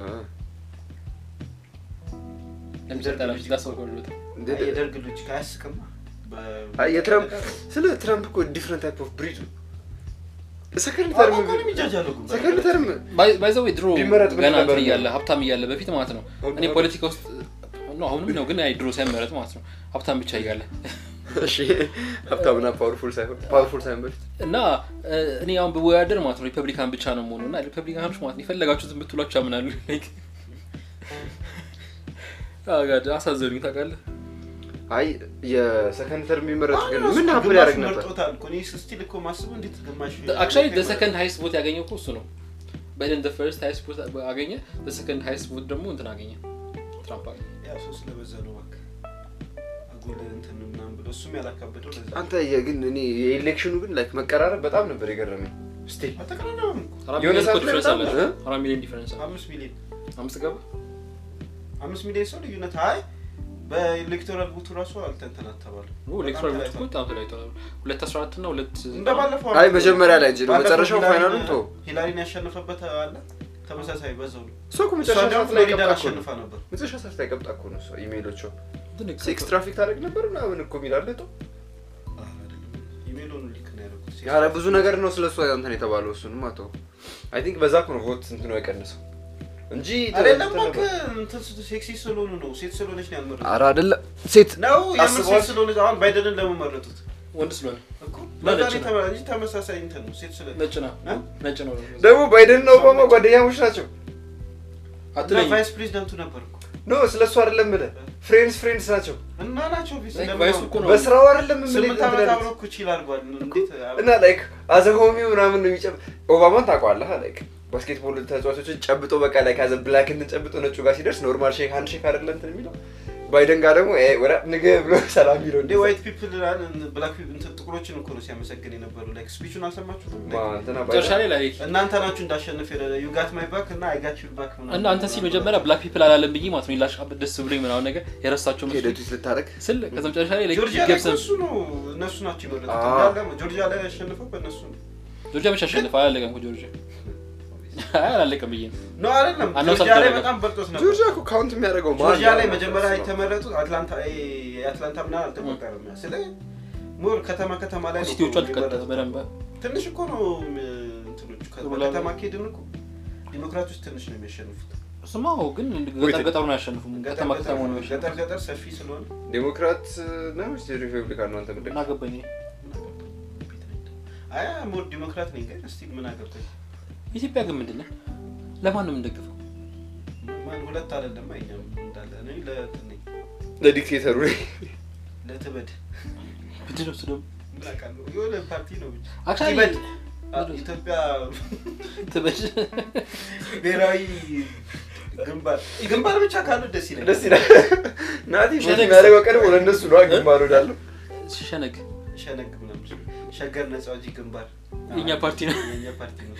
ለምሰጠላችሁ ታስበው የደርግ ልጅ አያስቅም አይ፣ የትራምፕ ስለ ትራምፕ እኮ ዲፍረንት ታይፕ ኦፍ ብሪድ ነው ሰከንድ ተርም ሰከንድ ተርም ባይዘው ድሮ ቢመረጥ ምን ገና ነበር እንትን እያለ ሀብታም እያለ በፊት ማለት ነው አሁን እኔ ፖለቲካ ውስጥ ነው አሁንም ነው ግን አይ ድሮ ሳይመረጥ ማለት ነው ሀብታም ብቻ እያለ እሺ ሀብታምና ፓወርፉል ሳይሆን ፓወርፉል ሳይሆን በፊት እና እ፣ እኔ አሁን ብወዳደር ማለት ነው ሪፐብሊካን ብቻ ነው መሆኑ እና ሪፐብሊካኖች ማለት ነው የፈለጋችሁትን ብትሏቸው ያምናሉ Like፣ አዎ፣ ጋድ አሳዘኑኝ ታውቃለህ አይ የሰከንድ ተርም የሚመረጥ ግን አሁን ምን እሱ ሀብል ግማሽ ያደርግ ነበር መርጦታል እኮ። እኔ ስቲል እኮ ማስበው እንዴት ግማሽ አክቹዋሊ ሰከንድ ሃይስት ቦት ያገኘው እኮ እሱ ነው ባይደን ፈርስት ሃይስት ቦት አገኘ ሰከንድ ሃይስት ቦት ደግሞ እንትን አገኘ ትራምፕ አገኘ ያው ሰው ስለበዛ ነው እባክህ። አጉል እንትን ምናምን ብሎ እሱም ያላካበደው ለዛ አንተ የግን እኔ የኤሌክሽኑ ግን ላይክ መቀራረብ በጣም ነበር የገረመኝ ስቲል አልተቀራረበም እኮ አራት የሆነ ሚሊዮን እኮ ሰዓት ላይ ዲፈረንስ በጣም አላቸው እ? አራት ሚሊዮን ዲፈረንስ አለ አምስት ሚሊዮን አምስት ገባ አምስት ሚሊዮን ሰው ልዩነት አይ በኤሌክቶራል ቡቱ ራሱ አልተንተናተባሉ ኤሌክትሮል ቦት እኮ በጣም ተለያይተዋል ሁለት አስራ አራት እና ሁለት እንደባለፈው አይ መጀመሪያ ላይ እንጂ ነው ባለፈው መጨረሻው ሂላሪን- ፋይናሉን ቶ ሂላሪን ያሸነፈበት አለ ተመሳሳይ በዛው ነው እሷ እኮ እሷ መጨረሻ ደግሞ ሰዓት ላይ ፍሎሪዳን ቀብጣ እኮ ነው አሸንፋ ነበር መጨረሻ ሰዓት ላይ ቀብጣ እኮ ነው እሷ ኢሜይሎቿ ግን ሴክስ ትራፊክ ታደርግ ነበር ምናምን እኮ የሚላለ ቶ ኢሜይሉን ሊክ ነው ያደረኩት ኧረ ብዙ ነገር ነው ስለ እሷ እንትን የተባለው እሱንም አቶ አይ ቲንክ በዛ እኮ ነው ቮት እንትኑ የቀነሰው እንጂ አይደለም እንትን ነበር። እባክህ እንትን ሴክሲ ስለሆኑ ነው ሴት ስለሆነች ነው ያልመረጡት ኧረ አይደለም ሴት ነው የምር አስበዋል? ሴት ስለሆነች አሁን ባይደንን ለምን መረጡት ወንድ ስለሆነ እኮ ነጭ ለዛ ነው። የተባለ እንጂ ተመሳሳይ እንትን ነው ሴት ስለ ነጭ ነው እ? ነጭ ነው ደግሞ ባይደን እና ኦባማ ጓደኛሞች ናቸው እና አትለኝ ቫይስ ፕሬዚዳንቱ ነበር እኮ ኖ ስለ እሱ አይደለም የምልህ ፍሬንድስ ፍሬንድስ ናቸው እና ናቸው ፊት Like ለምን ቫይስ አሁን- እኮ ነው በስራው አይደለም የምልህ ስምንት እንትን ዓመት ያሉት። አብሮ እኮ ቺል አድርጓል እንዴት እና ላይክ አዘ ሆሚ ምናምን ነው የሚጨብ ኦባማን ታውቀዋለህ ላይክ ባስኬትቦል ተጫዋቾችን ጨብጦ በቃ ላይ ካዘ ብላክ እንትን ጨብጦ ነጩ ጋር ሲደርስ ኖርማል ሼክ አንድ ሼክ አይደለ እንትን የሚለው ባይደን ጋር ደግሞ "ኤ፣ ወደ ንገ ብሎ ሰላም የሚለው እንዴ ዋይት ፒፕል ብላክ እንትን ጥቁሮችን እኮ ነው ሲያመሰግን የነበሩ ላይክ ስፒቹን አልሰማችሁትም ማ እንትና መጨረሻ ባይደን ላይ ላይ እናንተ ናችሁ እንዳሸንፍ ዩ ጋት ማይ ባክ እና አይ ጋት ዩ ባክ እና አንተ ሲል መጀመሪያ ብላክ ፒፕል አላለም ብዬ ማለት ነው ላሽ ደስ ብሎኝ ምናምን ነገር የረሳቸው መስሎኝ ሄደቱ ልታደርግ ስል ከዛ መጨረሻ ላይ like ጆርጂያ ላይ ገብሰን እሱ ነው እነሱ ናቸው የመረጡት አዎ። እንዳለ ጆርጂያ ላይ ያሸነፈው በእነሱ ነው ጆርጂያ ብቻ አሸነፈ አላለቀም እኮ ጆርጂያ አይ አላለቀም ብዬ ነው ኖ አይደለም አናውንስ ጆርጂያ ላይ አልተደረገም። በጣም በልጦት ነበር ጆርጂያ እኮ ካውንት የሚያደርገው ማን ጆርጂያ ነው? ላይ መጀመሪያ የተመረጡት አትላንታ የአትላንታ ምናምን አልተቆጠረም ስለ ሞር ከተማ ከተማ ላይ ነው ሲቲዎቹ እኮ አልተቀጠለ የመረጡት። በደንብ ትንሽ እኮ ነው ም፣ እንትኖቹ ሩላ- ከተማ ከሄድን እኮ ዲሞክራቶች ትንሽ ነው የሚያሸንፉት ስማው ግን ገጠር ገጠሩን አያሸንፉም ገጠር ከተማ ከተማ ነው ገጠር ያሸንፉ ገጠር ሰፊ ስለሆነ ዴሞክራት ነው ወይስ ሪፐብሊካን ነው አንተ ምንድን ምን አገባኝ እኔ አይ ሞር ዲሞክራት ነኝ ግን እስቲ ምን አገብተኝ ኢትዮጵያ ግን ምንድን ነው ለማን ነው የምንደግፈው ማን ሁለት አይደለም አይኛም እንዳለ እኔ ለእንትን ነኝ ለዲክቴተሩ ለትበድ ምንድን ነው እሱ ደግሞ ምን አውቃለሁ የሆነ ፓርቲ ነው ብቻ Actually- ትበድ አ- ኢትዮጵያ ትበድ ብሔራዊ ግንባር ግንባር ብቻ ካሉ ደስ ይላል ደስ ይላል ናቲ ሾት ሸነግ- የሚያደርገው ቀድሞ ለእነሱ ነው ግንባር ወዳለው ሸነግ ሸነግ ምናምን ሸገር ነጻ አውጪ ግንባር የእኛ ፓርቲ ነው የእኛ ፓርቲ ነው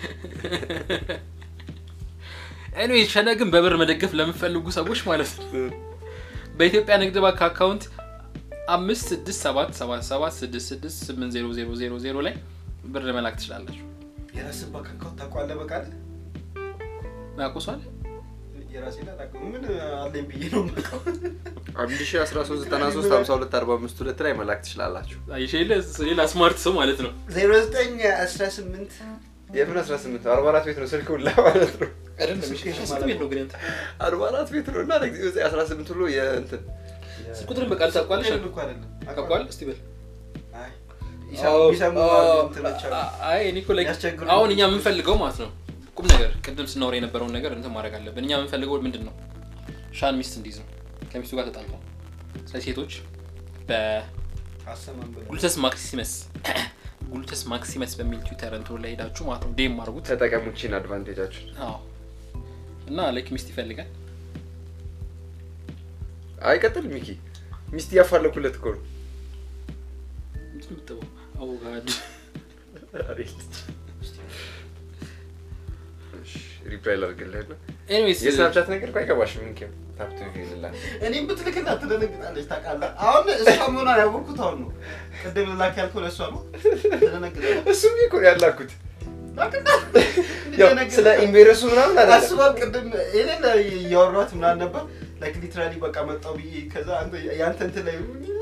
ኤኒዌይ ሸነግን በብር መደገፍ ለምፈልጉ ሰዎች ማለት ነው በኢትዮጵያ ንግድ ባንክ አካውንት አምስት ስድስት ሰባት ሰባት ሰባት ስድስት ስድስት ስምንት ዜሮ ዜሮ ዜሮ ዜሮ ላይ ብር መላክ ትችላላችሁ የራስን ባንክ አካውንት ታውቀዋለህ በቃል ያቆሷል የራሴ ላላውቅም ምን አለኝ ብዬ ነው የማውቀው አንድ ሺ አስራ ሶስት ዘጠና ሶስት ሀምሳ ሁለት አርባ አምስት ሁለት ላይ መላክ ትችላላችሁ አይሽ ሌላ ስማርት ሰው ማለት ነው ዜሮ ዘጠኝ አስራ ስምንት የምን አስራ ስምንት አርባ አራት ቤት ነው ስልክ ሁላ ማለት ነው ስንት ቤት ነው ግን ያንተ? አርባ አራት ቤት ነው እና ለጊዜ አስራ ስምንት ብሎ የእንትን ስልክ ቁጥርን በቃል ታውቋለሽ ቅርብ እኮ አይደለም ታውቋል እስቲ በል አይ አዎ፣ ይሰሙ አዎ፣ እንትኖች አሉ አይ እኔ እኮ like ያስቸግሩ አሁን እኛ የምንፈልገው ማለት ነው ቁም ነገር ቅድም ስናወራ የነበረውን ነገር እንትን ማድረግ አለብን እኛ የምንፈልገው ምንድን ነው ሻን ሚስት እንዲይዝ ነው ከሚስቱ ጋር ተጣልተው ስለ ሴቶች አሰማን ብለው በጉልተስ ማክሲመስ ጉልተስ ማክሲመስ በሚል ትዊተር እንትኑ ላይ ሄዳችሁ ማለት ነው ዴም አድርጉት ተጠቀሙችን አድቫንቴጃችን አዎ እና ላይክ ሚስት ይፈልጋል አይቀጥል ሚኪ ሚስት እያፋለኩለት እኮ ነው ምንድን ነው የምትጠባው? አቮጋድ ሪፕላይ ላድርግልህ እና ኤኒዌይስ የስናፕቻት ነገር እኮ አይገባሽም ሚኪ ታፕቱ ይልላል እኔም ብትልክላት ትደነግጣለች ታውቃለህ አሁን እሷ መሆኗን ያወቅኩት አሁን ነው ቅድም ላክ ያልከው ለእሷ ነው ትደነግጣለች እሱም እኮ ነው ያላኩት ያው ስለ ኢምቤረሱ ምናምን አይደለም አስባል ቅድም እኔ እያወሯት ምናምን ነበር ላይክ ሊትራሊ በቃ መጣው ብዬ ከዛ አንተ ያንተ እንትን ላይ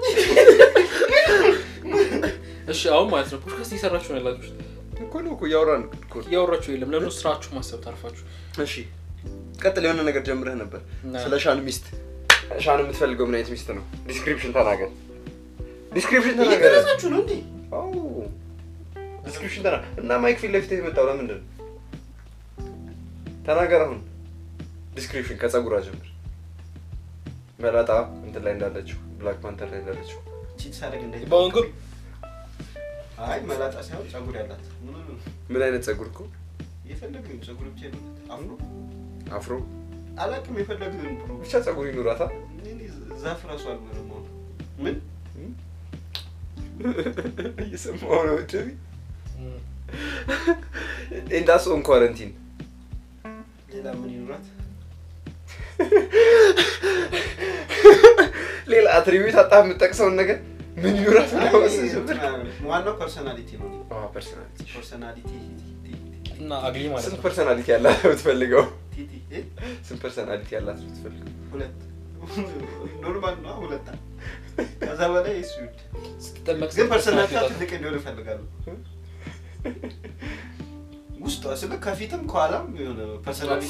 እሺ አሁን ማለት ነው ፖድካስት እየሰራችሁ ነው ያላችሁት እኮ ነው እኮ እያወራን እኮ ነው። እያወራችሁ የለም ለምን ስራችሁ ማሰብ ታርፋችሁ እሺ ቀጥል የሆነ ነገር ጀምረህ ነበር እና- ስለ ሻን ሚስት ሻን የምትፈልገው ምን አይነት ሚስት ነው ዲስክሪፕሽን ተናገር ዲስክሪፕሽን ተናገረ እየገለጻችሁ ነው እንዴ? ዲስክሪፕሽን ተና እና ማይክ ፊት ለፊት የመጣው ለምንድን ነው? ተናገር አሁን ዲስክሪፕሽን ከጸጉሯ ጀምር። መላጣ እንትን ላይ እንዳለችው ብላክ ፓንተር ላይ እንዳለችው ቺት ሳደርግ እንደ በወንጉር አይ መላጣ ሳይሆን ጸጉር ያላት ምን ሆነ? ምን አይነት ጸጉር እኮ የፈለግን ጸጉር ብቻ ይሆናል። አፍሮ አፍሮ አላውቅም። የፈለግን ብሎ ብቻ ጸጉር ይኑራታ። እኔ ዛፍ ራሱ አልምርም። አሁን ምን እየሰማሁ ነው ደቢ ኤንዳስ ኦን ኳረንቲን ሌላ ምን ይኑራት? ሌላ አትሪቢዩት አጣ የምጠቅሰውን ነገር ምን ይኑራት አይ፣ ነው እንትና ዋናው ፐርሰናሊቲ ነው። ፐርሶናሊቲ ፐርሰናሊቲ እና አግሊ ማለት ስንት ነው ፐርሶናሊቲ ያላት ነው የምትፈልገው? ቲቲ እ? ስንት ፐርሶናሊቲ ያላት ነው የምትፈልገው? ሁለት ኖርማል ነው ሁለት ከዛ በላይ እሱ ይውድ ስትጠመቅ ግን ፐርሰናሊቲ ትልቅ እንዲሆን እፈልጋለሁ ውስጧ ስለ ከፊትም ከኋላም የሆነ ፐርሰናሊቲ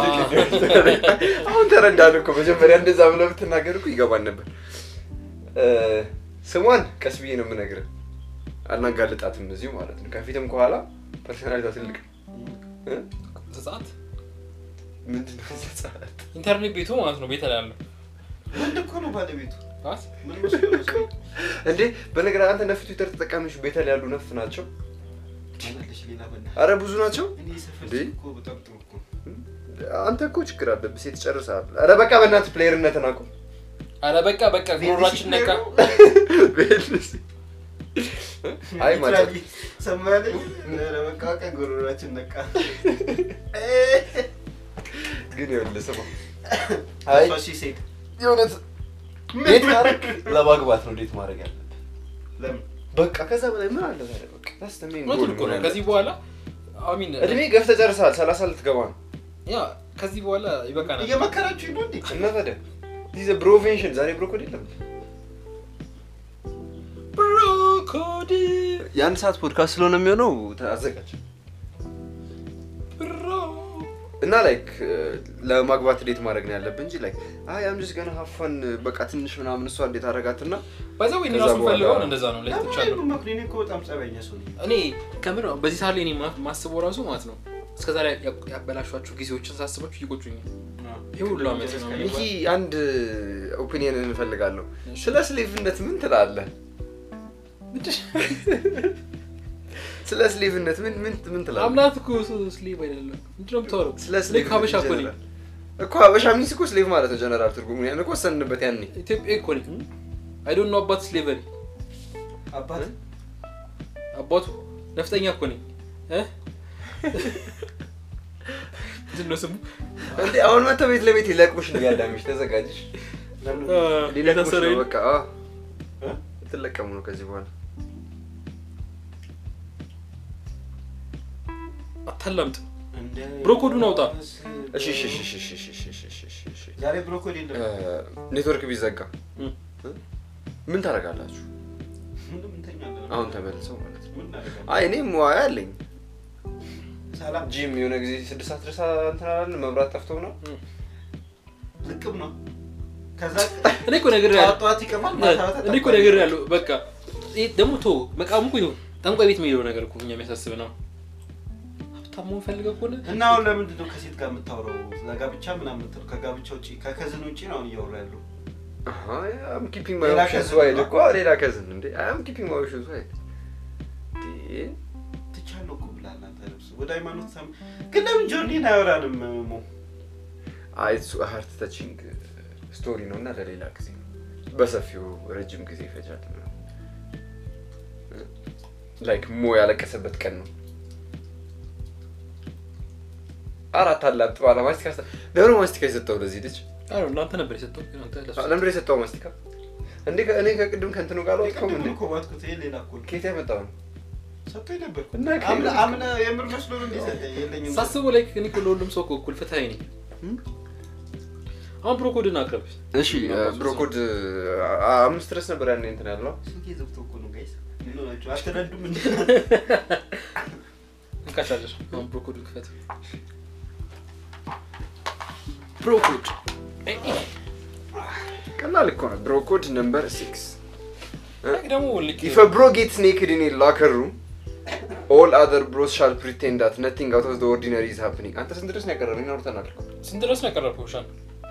አሁን ተረዳን እኮ መጀመሪያ እንደዛ ብለህ ብትናገር እኮ ይገባን ነበር። እ፣ ስሟን ቀስ ብዬ ነው የምነግርህ፣ አናጋልጣትም እዚሁ ማለት ነው። ከፊትም ከኋላ ፐርሶናሊቷ ትልቅ እ? ዘጸአት ምንድን ነው ዘጸአት? ኢንተርኔት ቤቱ ማለት ነው ቤተ ላይ ያለው ወንድ እኮ ነው ባለቤቱ ባት ምን መስሎ ነው ሰው እንዴ በነገር አንተ ነፍ ትዊተር ተጠቃሚዎች ቤተል ያሉ ነፍ ናቸው። ማለሽ ሌላ በና አረ ብዙ ናቸው። እኔ ሰፈር እንዴ? እኮ በጣም ጥሩ እኮ አንተ እኮ ችግር አለብህ። ሴት ጨርሰሃል። አረ በቃ በእናትህ ፕሌየርነትን አቁም። አረ በቃ በቃ ጉሮሯችን ነቃ አይ ማለት ሊትራሊ ሰማያለኝ ለመቃወቀ ጉሮሯችን ነቃ ግን ይኸውልህ ስማ፣ አይ እሷ ሺ ሴት የእውነት ዴት ማድረግ ለማግባት ነው ዴት ማድረግ ያለብህ። ለምን በቃ ከዛ በላይ ምን አለ ታዲያ? በቃ that's the main goal እውነቱን እኮ ነው መሆን ከዚህ በኋላ አሚን ያለበት። እድሜ ገፍተህ ጨርሰሃል። ሰላሳ ልትገባ ነው ያ ከዚህ በኋላ ይበቃናል እየመከራችሁ ነው እንዴ እና ታዲያ ዚህ ብሮቬንሽን ዛሬ ብሮኮድ የለም። ብሮኮዲ የአንድ ሰዓት ፖድካስት ስለሆነ የሚሆነው አዘጋጅ ብሮ እና ላይክ ለማግባት ዴት ማድረግ ነው ያለብህ እንጂ ላይክ አይ አም ጀስት ገና ሀፋን በቃ ትንሽ ምናምን እሷ እንዴት አደረጋትና በዛ ወይ ከዛ ራሱ በኋላ- ፈልገውን እንደዛ ነው ላይ ለምን ትቻለሁ መክሪ እኔ እኮ በጣም ጸበኛ ሰው ነኝ እኔ ከምር ነው በዚህ ሰዓት ላይ እኔ ማ- ማስበው ራሱ ማለት ነው እስከዛ ላይ ያበላሿቸው ጊዜዎችን ሳስባችሁ ይቆጩኛል ይህ ሁሉ ዓመት ነው ሚኪ አንድ ኦፒኒየን እንፈልጋለሁ ስለ ስሌቭነት ምን ትላለህ ስለ ስሌቭነት ምን ምን ምን ትላለህ አምናት እኮ ስሌቭ አይደለም ምንድን ነው የምታወራው ስለ ልክ ስሌቭ ሀበሻ እኮ ነኝ እኮ ሀበሻ ሚንስ እኮ ስሌቭ ማለት ነው ጀነራል ትርጉሙ ያን እኮ ወሰንበት ያኔ ኢትዮጵያ እኮ ነኝ አይ ዶንት ኖ አባት ስሌቨሪ አባት አባቱ ነፍጠኛ እኮ ነኝ እ? ምንድን ነው ስሙ እንዴ አሁን መተህ ቤት ለቤት ሊለቅሙሽ ነው ያዳሚሽ ተዘጋጅሽ ለምን አ፣ ሊለቅሙሽ የታሰረ ነው የለ? በቃ አ እ? ትለቀሙ ነው ከዚህ በኋላ አታላምጥ እንደ ብሮኮዱን አውጣ። እሺ እሺ እሺ እሺ እሺ እሺ እሺ እሺ እሺ እሺ ዛሬ ብሮኮሊ የለም ኔትወርክ ቢዘጋ እ። ምን ታደርጋላችሁ? ምንም እንተኛለን አሁን ተመልሰው ማለት ነው። ምን እናደርጋለን? አይ እኔም ሙያ አለኝ። ሰላም ጂም የሆነ ጊዜ ስድስት ሰዓት ድረስ እንትን አላልን፣ መብራት ጠፍቶ ነው። ልቅም ነው ከዛ እኔ እኮ ነገር ጠዋት ጠዋት ይቀማል ማታ ማታ እኔ እኮ ነገር ያለው በቃ ይሄ ደግሞ ቶ መቃሙ እኮ ይሁን ጠንቋይ ቤት የሚሄደው ነገር እኮ እኛ የሚያሳስብ ነው ሀብታም መሆን ፈልገህ ከሆነ እና አሁን ለምንድን ነው ከሴት ጋር የምታወራው? ለጋብቻ ምናምን የምትለው ከጋብቻ ውጭ ከከዝን ውጭ ነው አሁን እያወራ ያለው። አም ኪፒንግ ማይ ሌላ ኦፕሽንስ cousin ዋይድ ነው? እኮ ሌላ ከዝን እንዴ አም ኪፒንግ ማይ ኦፕሽንስ ዋይድ ትቻለሁ እኮ ብለሃል አንተ ልብስ ወደ ሃይማኖት ሳም ግን ለምን ጆርኒን አያወራንም? ሞ አይ እሱ ሀርት ተቺንግ ስቶሪ ነው እና ለሌላ ጊዜ ነው። በሰፊው ረጅም ጊዜ ይፈጃል። ላይክ ሞ ያለቀሰበት ቀን ነው። አራት አላምጥ ባለ ማስቲካ ስተ- ለምን ማስቲካ የሰጠው ለዚህ ልጅ? አዎ እናንተ ነበር የሰጠው ግን አንተ ለሱ ለምንድን ነው የሰጠው ማስቲካ? እንዴ ከ- እኔ ከቅድም ከእንትኑ ጋር አልወጣሁም እንዴ? ቅድም እኮ ባትኩት ይሄ ሌላ እኮ ነው። ከየት ያመጣው ነው? ሰጥቶኝ ነበር እኮ። እና አምነ ከሌላ- አምነ የምር መስሎ ነው እንዴ ሰጠኝ? የለኝም ሳስበው ላይ እኔ እኮ ለሁሉም ሰው እኮ እኩል ፍትሀዊ ነኝ አሁን ብሮኮድን አቅርብ እሺ ብሮኮድ አምስት ድረስ ነበር ያኔ እንትን ያለው ስልኬ ዘግቶ እኮ ነው ጋይስ። ምን ሆናችሁ? አትረዱም እንዴ? እንካቻለሽ አሁን ብሮኮድን ክፈት ብሮኮድ ቀላል እኮ ነው። ብሮኮድ ነምበር ሲክስ Like ደግሞ ልክ If a bro gets naked in a locker room, all other bros shall pretend that nothing out of the ordinary is happening. አንተ ስንት ድረስ ነው ያቀረበኝ? አውርተናል እኮ። ስንት ድረስ ነው ያቀረብከው? ሻን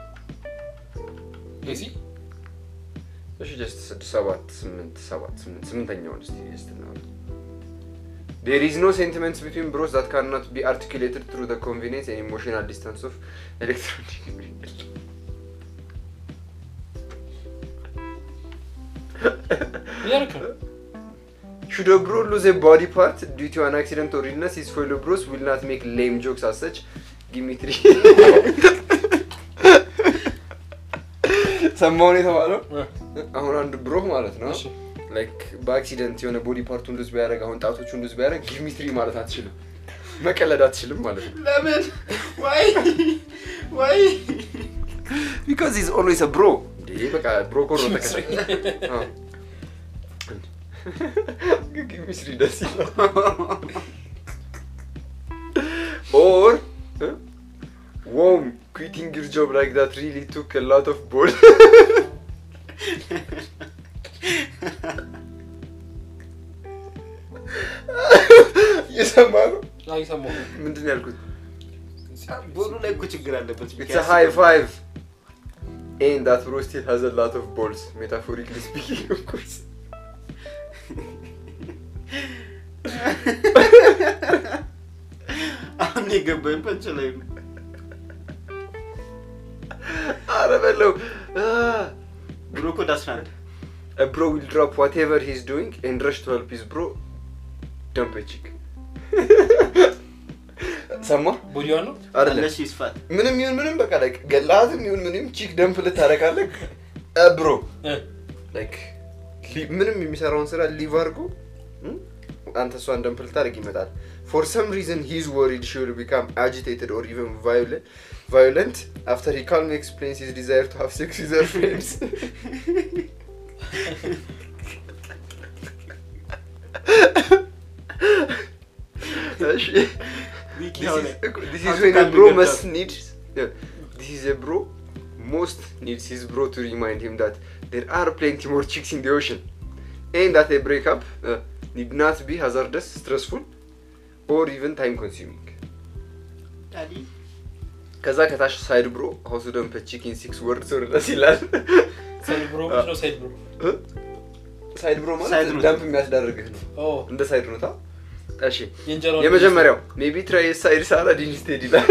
ሲ እሺ ጀስት ስድስት ሰባት ስምንት ሰባት ስምንት ስምንተኛውን እስቲ ጀስት እናውራ። There is no sentiments between bros that cannot be articulated through the convenience and emotional distance of electronic media. እያደረክ ነው። Should a bro lose a body part due to an accident or illness, his fellow bros will not make lame jokes as such. Give me three. ሰማውን የተባለው አሁን አንድ ብሮ ማለት ነው እሺ። ላይክ በአክሲደንት የሆነ ቦዲ ፓርቱን ሉዝ ቢያደርግ አሁን ጣቶቹን ሉዝ ቢያደርግ ጊቭ ሚ ትሪ ማለት አትችልም መቀለድ አትችልም ማለት ነው ለምን ወይ ወይ ቢካዝ ኢዝ ኦልዌይስ ብሮ እንዴ በቃ ብሮ ኮሮ ተቀረ ጊቭ ሚ ትሪ ደስ ይላል ኦር ዎም quitting your job like that really took a lot of ball እየሰማ ነው አይሰማሁም። ምንድን ነው ያልኩት ቦሉ ላይ እኮ ችግር አለበት It's a high five. And that bro still has a lot of balls, metaphorically speaking, of course. አሁን የገባኝ ፐንች ላይ ነው ኧረ በለው። Ah. ብሎ እኮ ዳስናል A bro will drop whatever he's doing and rush to help his bro dump a chick. ሰማ ቦዲዋን ነው አይደለም እነሱ ይስፋት ምንም ይሁን ምንም በቃ ላይክ ገላትም ይሁን ምንም ቺክ ደምፕ ልታረጋለህ ብሮ እ፣ ላይክ ሊ- ምንም የሚሰራውን ስራ ሊቭ አድርጎ እም፣ አንተ እሷን ደምፕ ልታደርግ ይመጣል ፎር ሰም ሪዝን ሂዝ ወሪድ ሺ ዊል ቢካም አጂቴትድ ኦር ኢቨን ቫዮለንት አፍተር ሂ ካልም ኤክስፕሌንስ ሂዝ ዲዛይር ቱ ሃቭ ሴክስ ዊዝ ሄር ፍሬንድስ እሺ ዊኪ This ሆነ is, this is when a bro must need. Yeah, this is a bro most needs his bro to remind him that there are plenty more chicks in the ocean, and that a breakup uh, need not be hazardous, stressful, or even time consuming. ዳዲ ከዛ ከታች ሳይድ ብሮ ሀውስ ደምፐ ቺኪን ሲክስ ወርድ ወርለስ ይላል። ሳይድ ብሮ ምንድን ነው ሳይድ ብሮ? ሳይድ ብሮ Side ማለት note. ደምፕ የሚያስዳርግህ ነው። ኦ እንደ ሳይድ ኖታ። እሺ የእንጀራውን የመጀመሪያው ሜቢ ትራይ ሳይድ ሳላድ ኢንስቴድ ይላል።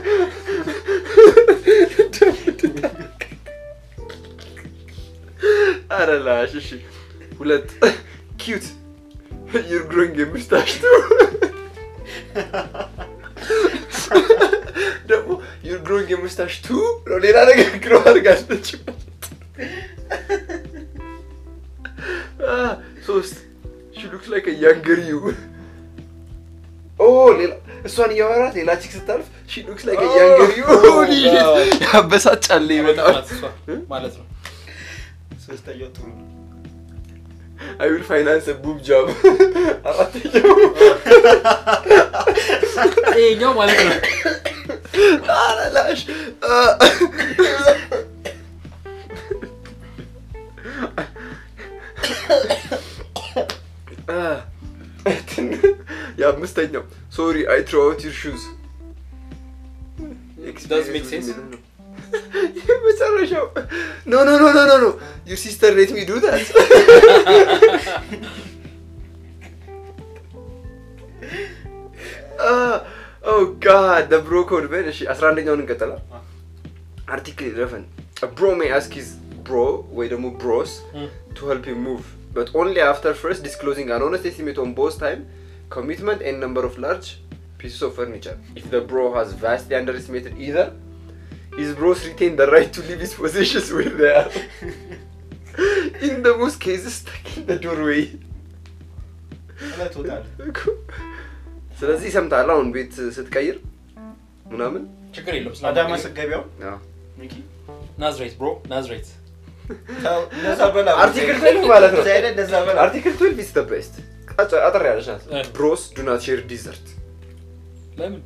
ኧረ ላሽ እሺ። ሁለት ኪዩት ዩር ግሮይንግ የምስታሽ ደግሞ ዩር ግሮይንግ የምስታሽ ቱ ነው ሌላ ነገር ግሮ አድርጋለች። Ah, ሶስት ሺ ሉክስ ላይክ ያንገር ዩ ኦ ሌላ እሷን እያወራት ሌላ ቺክ ስታልፍ ሺ ሉክስ ላይክ ያንገር ዩ Oh, God. ያበሳጫል በጣም ናት እሷ ማለት ነው። ሶስተኛው ጥሩ ነው አይ ዊል ፋይናንስ ቡብ ጃብ አራተኛው ይሄኛው ማለት ነው። ኧረ ላሽ የአምስተኛው ሶሪ አይ ትሮ አውት ዩር ሹዝ Does make sense? የመጨረሻው ኖ ኖ ኖ ኖ ኖ ኖ ዩር ሲስተር ሌት ሚ ዱ ዳት ኦ ጋድ ብሮ ኮድ በን እሺ አስራ አንደኛውን እንቀጠላል አርቲክል ኢለቨን ብሮ ሜይ አስክ ሂዝ ብሮ ወይ ደግሞ ብሮስ to help him move, but only after first disclosing an honest estimate on both time, commitment, and number of large pieces of furniture. If the bro has vastly underestimated either, his bros retain the right to leave his possessions where they are. in the most cases, stuck in the doorway. እለቶታል ስለዚህ ሰምተሃል አሁን ቤት ስትቀይር ምናምን ችግር የለም። ስለ አዳማ ስገቢያው አዎ። ሚኪ ናዝሬት ብሮ ናዝሬት ተው፣ እንደዛ በላ አርቲክል ትዌልቭ ማለት ነው። እዛ ሄደህ እንደዛ በላ አርቲክል 12 is the best አጭ- አጠር ያለች ናት እ። ብሮስ ዱ ናት ሼር ዲዘርት ለምን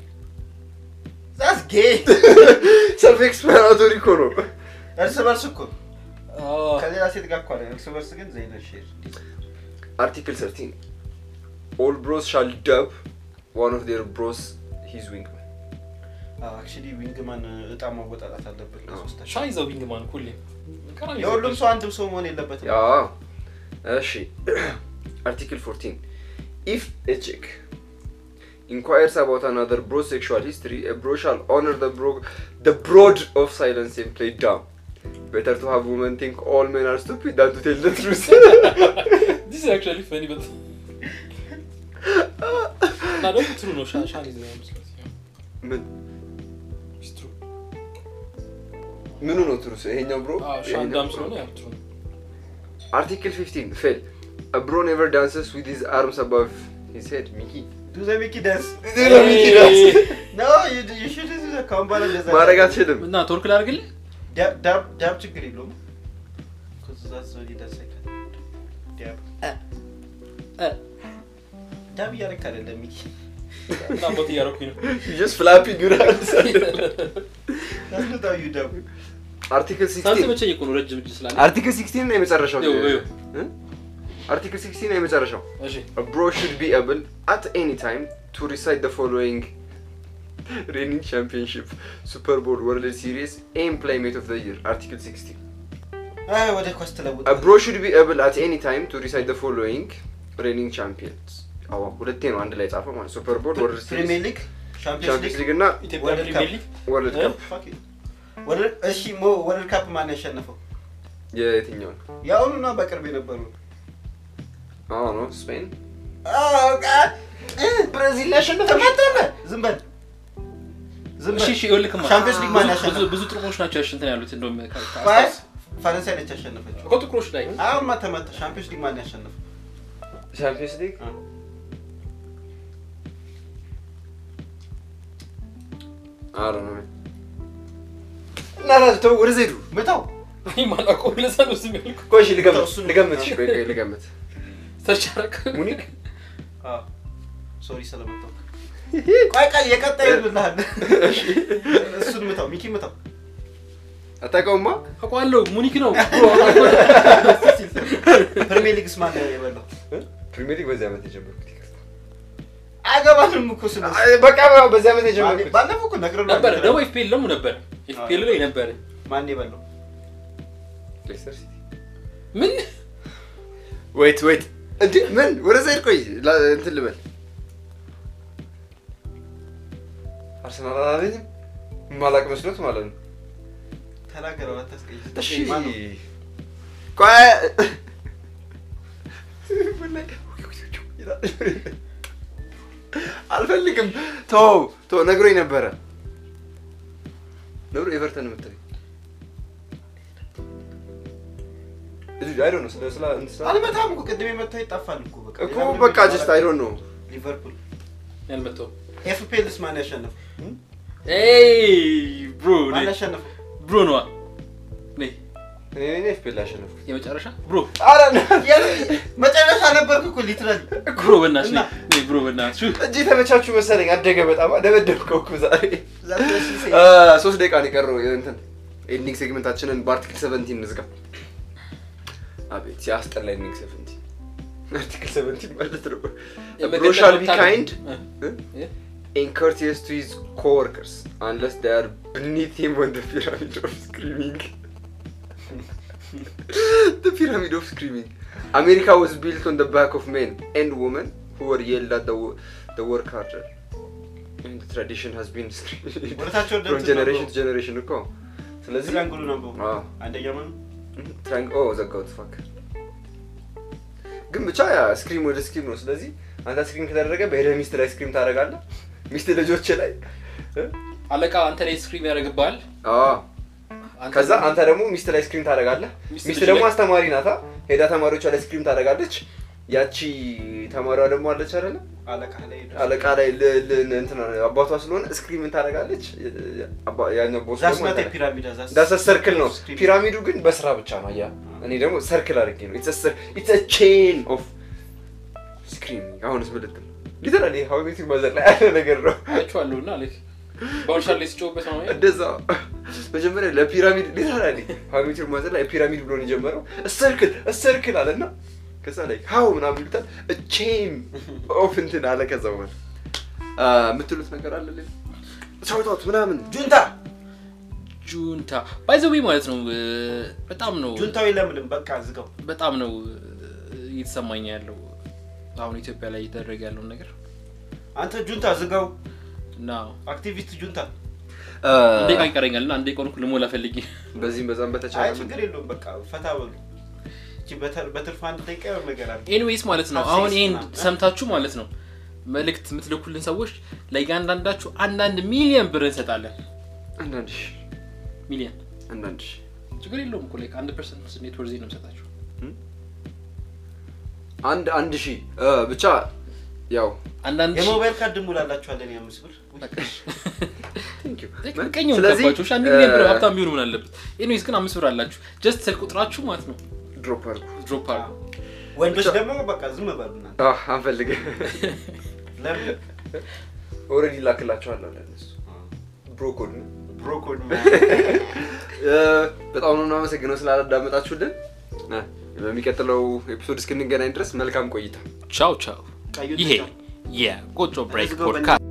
ዛስ ጌ ሰልፍ ኤክስፕላናቶሪ እኮ ነው እርስ በርስ እኮ አዎ። ከሌላ ሴት ጋር እኮ አለ እርስ በርስ ግን ዘይነ ሼር አርቲክል 13 ኦል ብሮስ ሻል ደብ ዋን ኦፍ ዴር ብሮስ ሂዝ ዊንግ አክቹሊ ዊንግማን እጣ ማወጣጣት አለበት ለሶስታችን ሻይ ዘው ዊንግማን ሁሌም ቀራኒ የሁሉም ሰው አንድም ሰው መሆን የለበትም ያ እሺ አርቲክል 14 ኢፍ ኤ ቺክ inquires about another bro's sexual history, a bro shall honor the bro the broad of silence and play dumb. Better to have women think all men are stupid than to tell the truth. ዲስ አክቹዋሊ ፈኒ በት እና ደግሞ ትሩ ነው ሻ- ሻን ይዘው መስሎት ምን ኢትስ ትሩ ምኑ ነው ትሩስ? ይሄኛው ብሮ ሻን ዳም ስለሆነ ያው ትሩ ነው አርቲክል 15 ፌል a bro never dances with his arms above his head ሚኪ ዱ ዘ ሚኪ ዳንስ ሚኪ ዳንስ ኖ ዩ ሹድ ካሁን በኋላ እንደዛ ማድረግ አትችልም። እና ቶርክ ላድርግልህ ዳብ ዳብ ዳብ ችግር የለውም Because that's what he does like that. ዳብ ዳብ እያደረክ አይደለም ሚኪ እና ቦት እያደረኩኝ ነው You just flapping your hands. That's not how you dab. አርቲክል 16 ሳልተመቸኝ እኮ ነው ረጅም እጅ ስላለ አርቲክል 16 ነው የመጨረሻው። ይኸው፣ ይኸው። እ? አርቲክል 16 ነው የመጨረሻው። እሺ A bro should be able at any time to recite the following reigning championship, Super Bowl, World Series, and Playmate of the Year. Article 16. አይ ወደ ኳስ ተለውጥ A bro should be able at any time to recite the following reigning champions. አዎ ሁለቴ ነው አንድ ላይ ጻፈው ማለት ሱፐር ቦል ወርልድ ፕሪሚየር ሲሪስ ሊግ ሻምፒዮንስ ቻምፒየንስ ሊግ ሊግ እና ኢትዮጵያ ወርልድ ፕሪሚየር ካፕ። ሊግ ወርልድ እ? ካፕ Fuck it. ወርልድ- እሺ ሞ ወርልድ ካፕ ማን ያሸነፈው የትኛው ነው? የአሁኑና በቅርብ የነበሩ አዎ ነው ስፔን ብራዚል ያሸነፈ መጣለ ዝም በል ዝም እሺ በል እሺ ይኸውልህማ ሻምፒዮንስ ሊግ ማን ብዙ- ያሸነፈ? ብዙ- ብዙ ጥቅሞች ናቸው ያሽ እንትን ያሉት እንደውም ከ- ከ- አይ አስታውስ። ፈረንሳይ ነች ያሸነፈችው እኮ ጥቁሮች ላይ አሁን ማ ተመታ ሻምፒዮንስ ሊግ ማን ያሸነፈው ቻምፒየንስ ሊግ አ። አሮ ነው እና ራሱ ተው ወደ ዘይዱ ምታው እኔ ማላውቀውም ለዛ ነው ዝም ያልኩት ቆይ እሺ ልገምት እሱን- ልገምት እሺ ቆይ ቆይ ልገምት ሰርች አደረግ ሙኒክ ሶሪ ስለመታው ቆይ ቆይ የቀጣይ ይልልሃል እሱን ምታው ሚኪ ምታው አታውቀውማ አውቀዋለሁ ሙኒክ ነው ፕሪሚየር ሊግስ ማን ነው የበላው ፕሪሚየር ሊግ በዚህ ዓመት የጀመርኩት ይቅርታ። አገባንም እኮ ስለ አይ፣ በቃ በዚህ ዓመት የጀመርኩት ባለፈው እኮ ነግረን ነበረ ደግሞ ኤፍፒኤል ደግሞ ነበረ ኤፍፒኤል ላይ ነበረ ማን የበላው ሌስተር ሲቲ ምን ወይት ወይት እንዴ ምን ወደ ዘይድ ቆይ ላ- እንትን ልበል አርሰናል አላለኝም ማላቅ መስሎት ማለት ነው ተናገረው አታስቀይስ እሺ ማን ነው? ቆይ አልፈልግም ቶ ቶ ነግሮኝ ነበረ ነብሮ ኤቨርተን የምትለኝ እዚህ አይ ዶንት ኖ ስለ ስለ እንትን ስለ- አልመታም እኮ ቅድም የመታው ይጣፋል እኮ በቃ እኮ ሌላ ምንም በቃ የሚባል ጀስት አይ ዶንት ኖ ሊቨርፑል ያልመጣው ኤፍፒኤልስ ማን ያሸነፈው ኤይ ብሮ ማን ያሸነፈው ብሮ ነዋ ነይ እኔ ኤፍፒኤል ያሸነፍኩት የመጨረሻ ብሮ ኧረ መጨረሻ ነበርክ እኮ ሊትራሊ ብሮ በእናትሽ እና? ነይ ነይ ብሮ በእናትሽ እጅ ተመቻችሁ መሰለኝ አደገ በጣም ደበደብከው እኮ ዛሬ አ፣ ሶስት ደቂቃ ነው የቀረው እንትን ኤንዲንግ ሴግመንታችንን በአርቲክል ሰቨንቲን እንዝጋ አቤት ሲያስጠላ ኤንዲንግ ሰቨንቲን አርቲክል ሰቨንቲን ማለት ነው ብሮ ሻል ቢ ካይንድ እ? and courteous to his co-workers unless they are beneath him on the pyramid of screaming. the pyramid of screaming. America was built on the back of men and women who were yelled at the, wo- the work harder. And the tradition has been screaming ወደታቸው ወደ from እንትን generation ነበሩ። to generation እኮ ስለዚህ ትሪያንግሉ ነበሩ አዎ አንደኛ ማን ትራንግ ኦ ዘጋሁት ፋክ ግን ብቻ ያ ስክሪም ወደ ስክሪም ነው ስለዚህ አንተ ስክሪም ከተደረገ በሄደ ሚስት ላይ ስክሪም ታደርጋለህ ሚስት ልጆች ላይ እ? አለቃ አንተ ላይ ስክሪም ያደርግብሃል አዎ አንተ ከዛ አንተ ደግሞ ሚስት ላይ ስክሪም ታደርጋለህ ሚስት ሚስት ልጅ ደግሞ ላይ- አስተማሪ ናታ ሄዳ ተማሪዎቿ ላይ ስክሪም ታደርጋለች ያቺ ተማሪዋ ደግሞ አለች አይደለ አለቃ ላይ አለቃ ላይ ል- ል- እንትን አባቷ ስለሆነ ስክሪም ታደርጋለች አባ- ያኛው ቦስ ዛስ ደግሞ ናት እንትን- ፒራሚድ ዳሰ ሰርክል ነው ፒራሚዱ ግን በስራ ብቻ ነው ያ እኔ ደግሞ ሰርክል አድርጌ ነው ኢትስ ቼን ኦፍ ስክሪሚንግ አሁንስ ምልት ነው ሊተራሊ ሀው ቤት ማዘር ላይ ያለ ነገር ነው አይቼዋለሁ እና ልክ በአሁን ሻር ላይ ሲጮህበት ነው እንደዛ መጀመሪያ ለፒራሚድ ሊተራሊ ሀሚልተን ማዘር ላይ ፒራሚድ ብሎ ነው የጀመረው። ሰርክል ሰርክል አለና ከዛ ላይ ሀው ምናምን ይሉታል ቼን ኦፍ እንትን አለ። ከዛ በኋላ አ፣ የምትሉት ነገር አለ ሌላ? ሻውታት ምናምን ጁንታ ጁንታ ባይዘዊ ማለት ነው እ፣ በጣም ነው ጁንታው የለምንም በቃ ዝጋው። በጣም ነው እ፣ እየተሰማኝ ያለው አሁን ኢትዮጵያ ላይ እየተደረገ ያለውን ነገር አንተ ጁንታ ዝጋው። እና አክቲቪስት ጁንታ። አ፣ አንዴ ቃ ይቀረኛል እና አንዴ ቆንኩ ልሞላ ፈልጌ በዚህም በዛም አይ በተቻለ ችግር የለውም በቃ ፈታ በሉ። እቺ በተር- በትርፍ አንድ ደቂቃ የሆነ ነገር አለ። ኤኒዌይስ ማለት ነው ሀብሴ አሁን ይሄን ምናምን። ሰምታችሁ ማለት ነው መልእክት የምትልኩልን ሰዎች ለእያንዳንዳችሁ አንዳንድ ሚሊዮን ብር እንሰጣለን አንዳንድ ሺህ ሚሊዮን አንዳንድ ሺህ ችግር የለውም እኮ like አንድ ፐርሰንት ኔትወርዝ ነው የምሰጣችሁ አንድ አንድ ሺህ አ፣ ብቻ ያው አንዳንድ ሺህ- የሞባይል ካርድ ሙላላችኋለን የአምስት ብር ቀኝ ስለዚህ ገባችሁ አንድ ሚሊዮን ብር ሀብታም ቢሆኑ ምን አለበት ኤኒዌይስ ግን አምስት ብር አላችሁ ጀስት ስልክ ቁጥራችሁ ማለት ነው ድሮፕ አድርጉ ድሮፕ አሉ ወንዶች ደግሞ በቃ ዝም በሉ እናንተ። አ፣ አንፈልግም ለምን ኦልሬዲ ላክላችኋለሁ ለእነሱ ብሮኮድ ነው ብሮኮድ እ፣ በጣም ነው የምናመሰግነው ስላዳመጣችሁልን እ፣ በሚቀጥለው ኤፒሶድ እስክንገናኝ ድረስ መልካም ቆይታ ቻው ቻው ቀዩ ይሄ ጥቅም። የቆጮ ብሬክ Let's go, ፖድካስት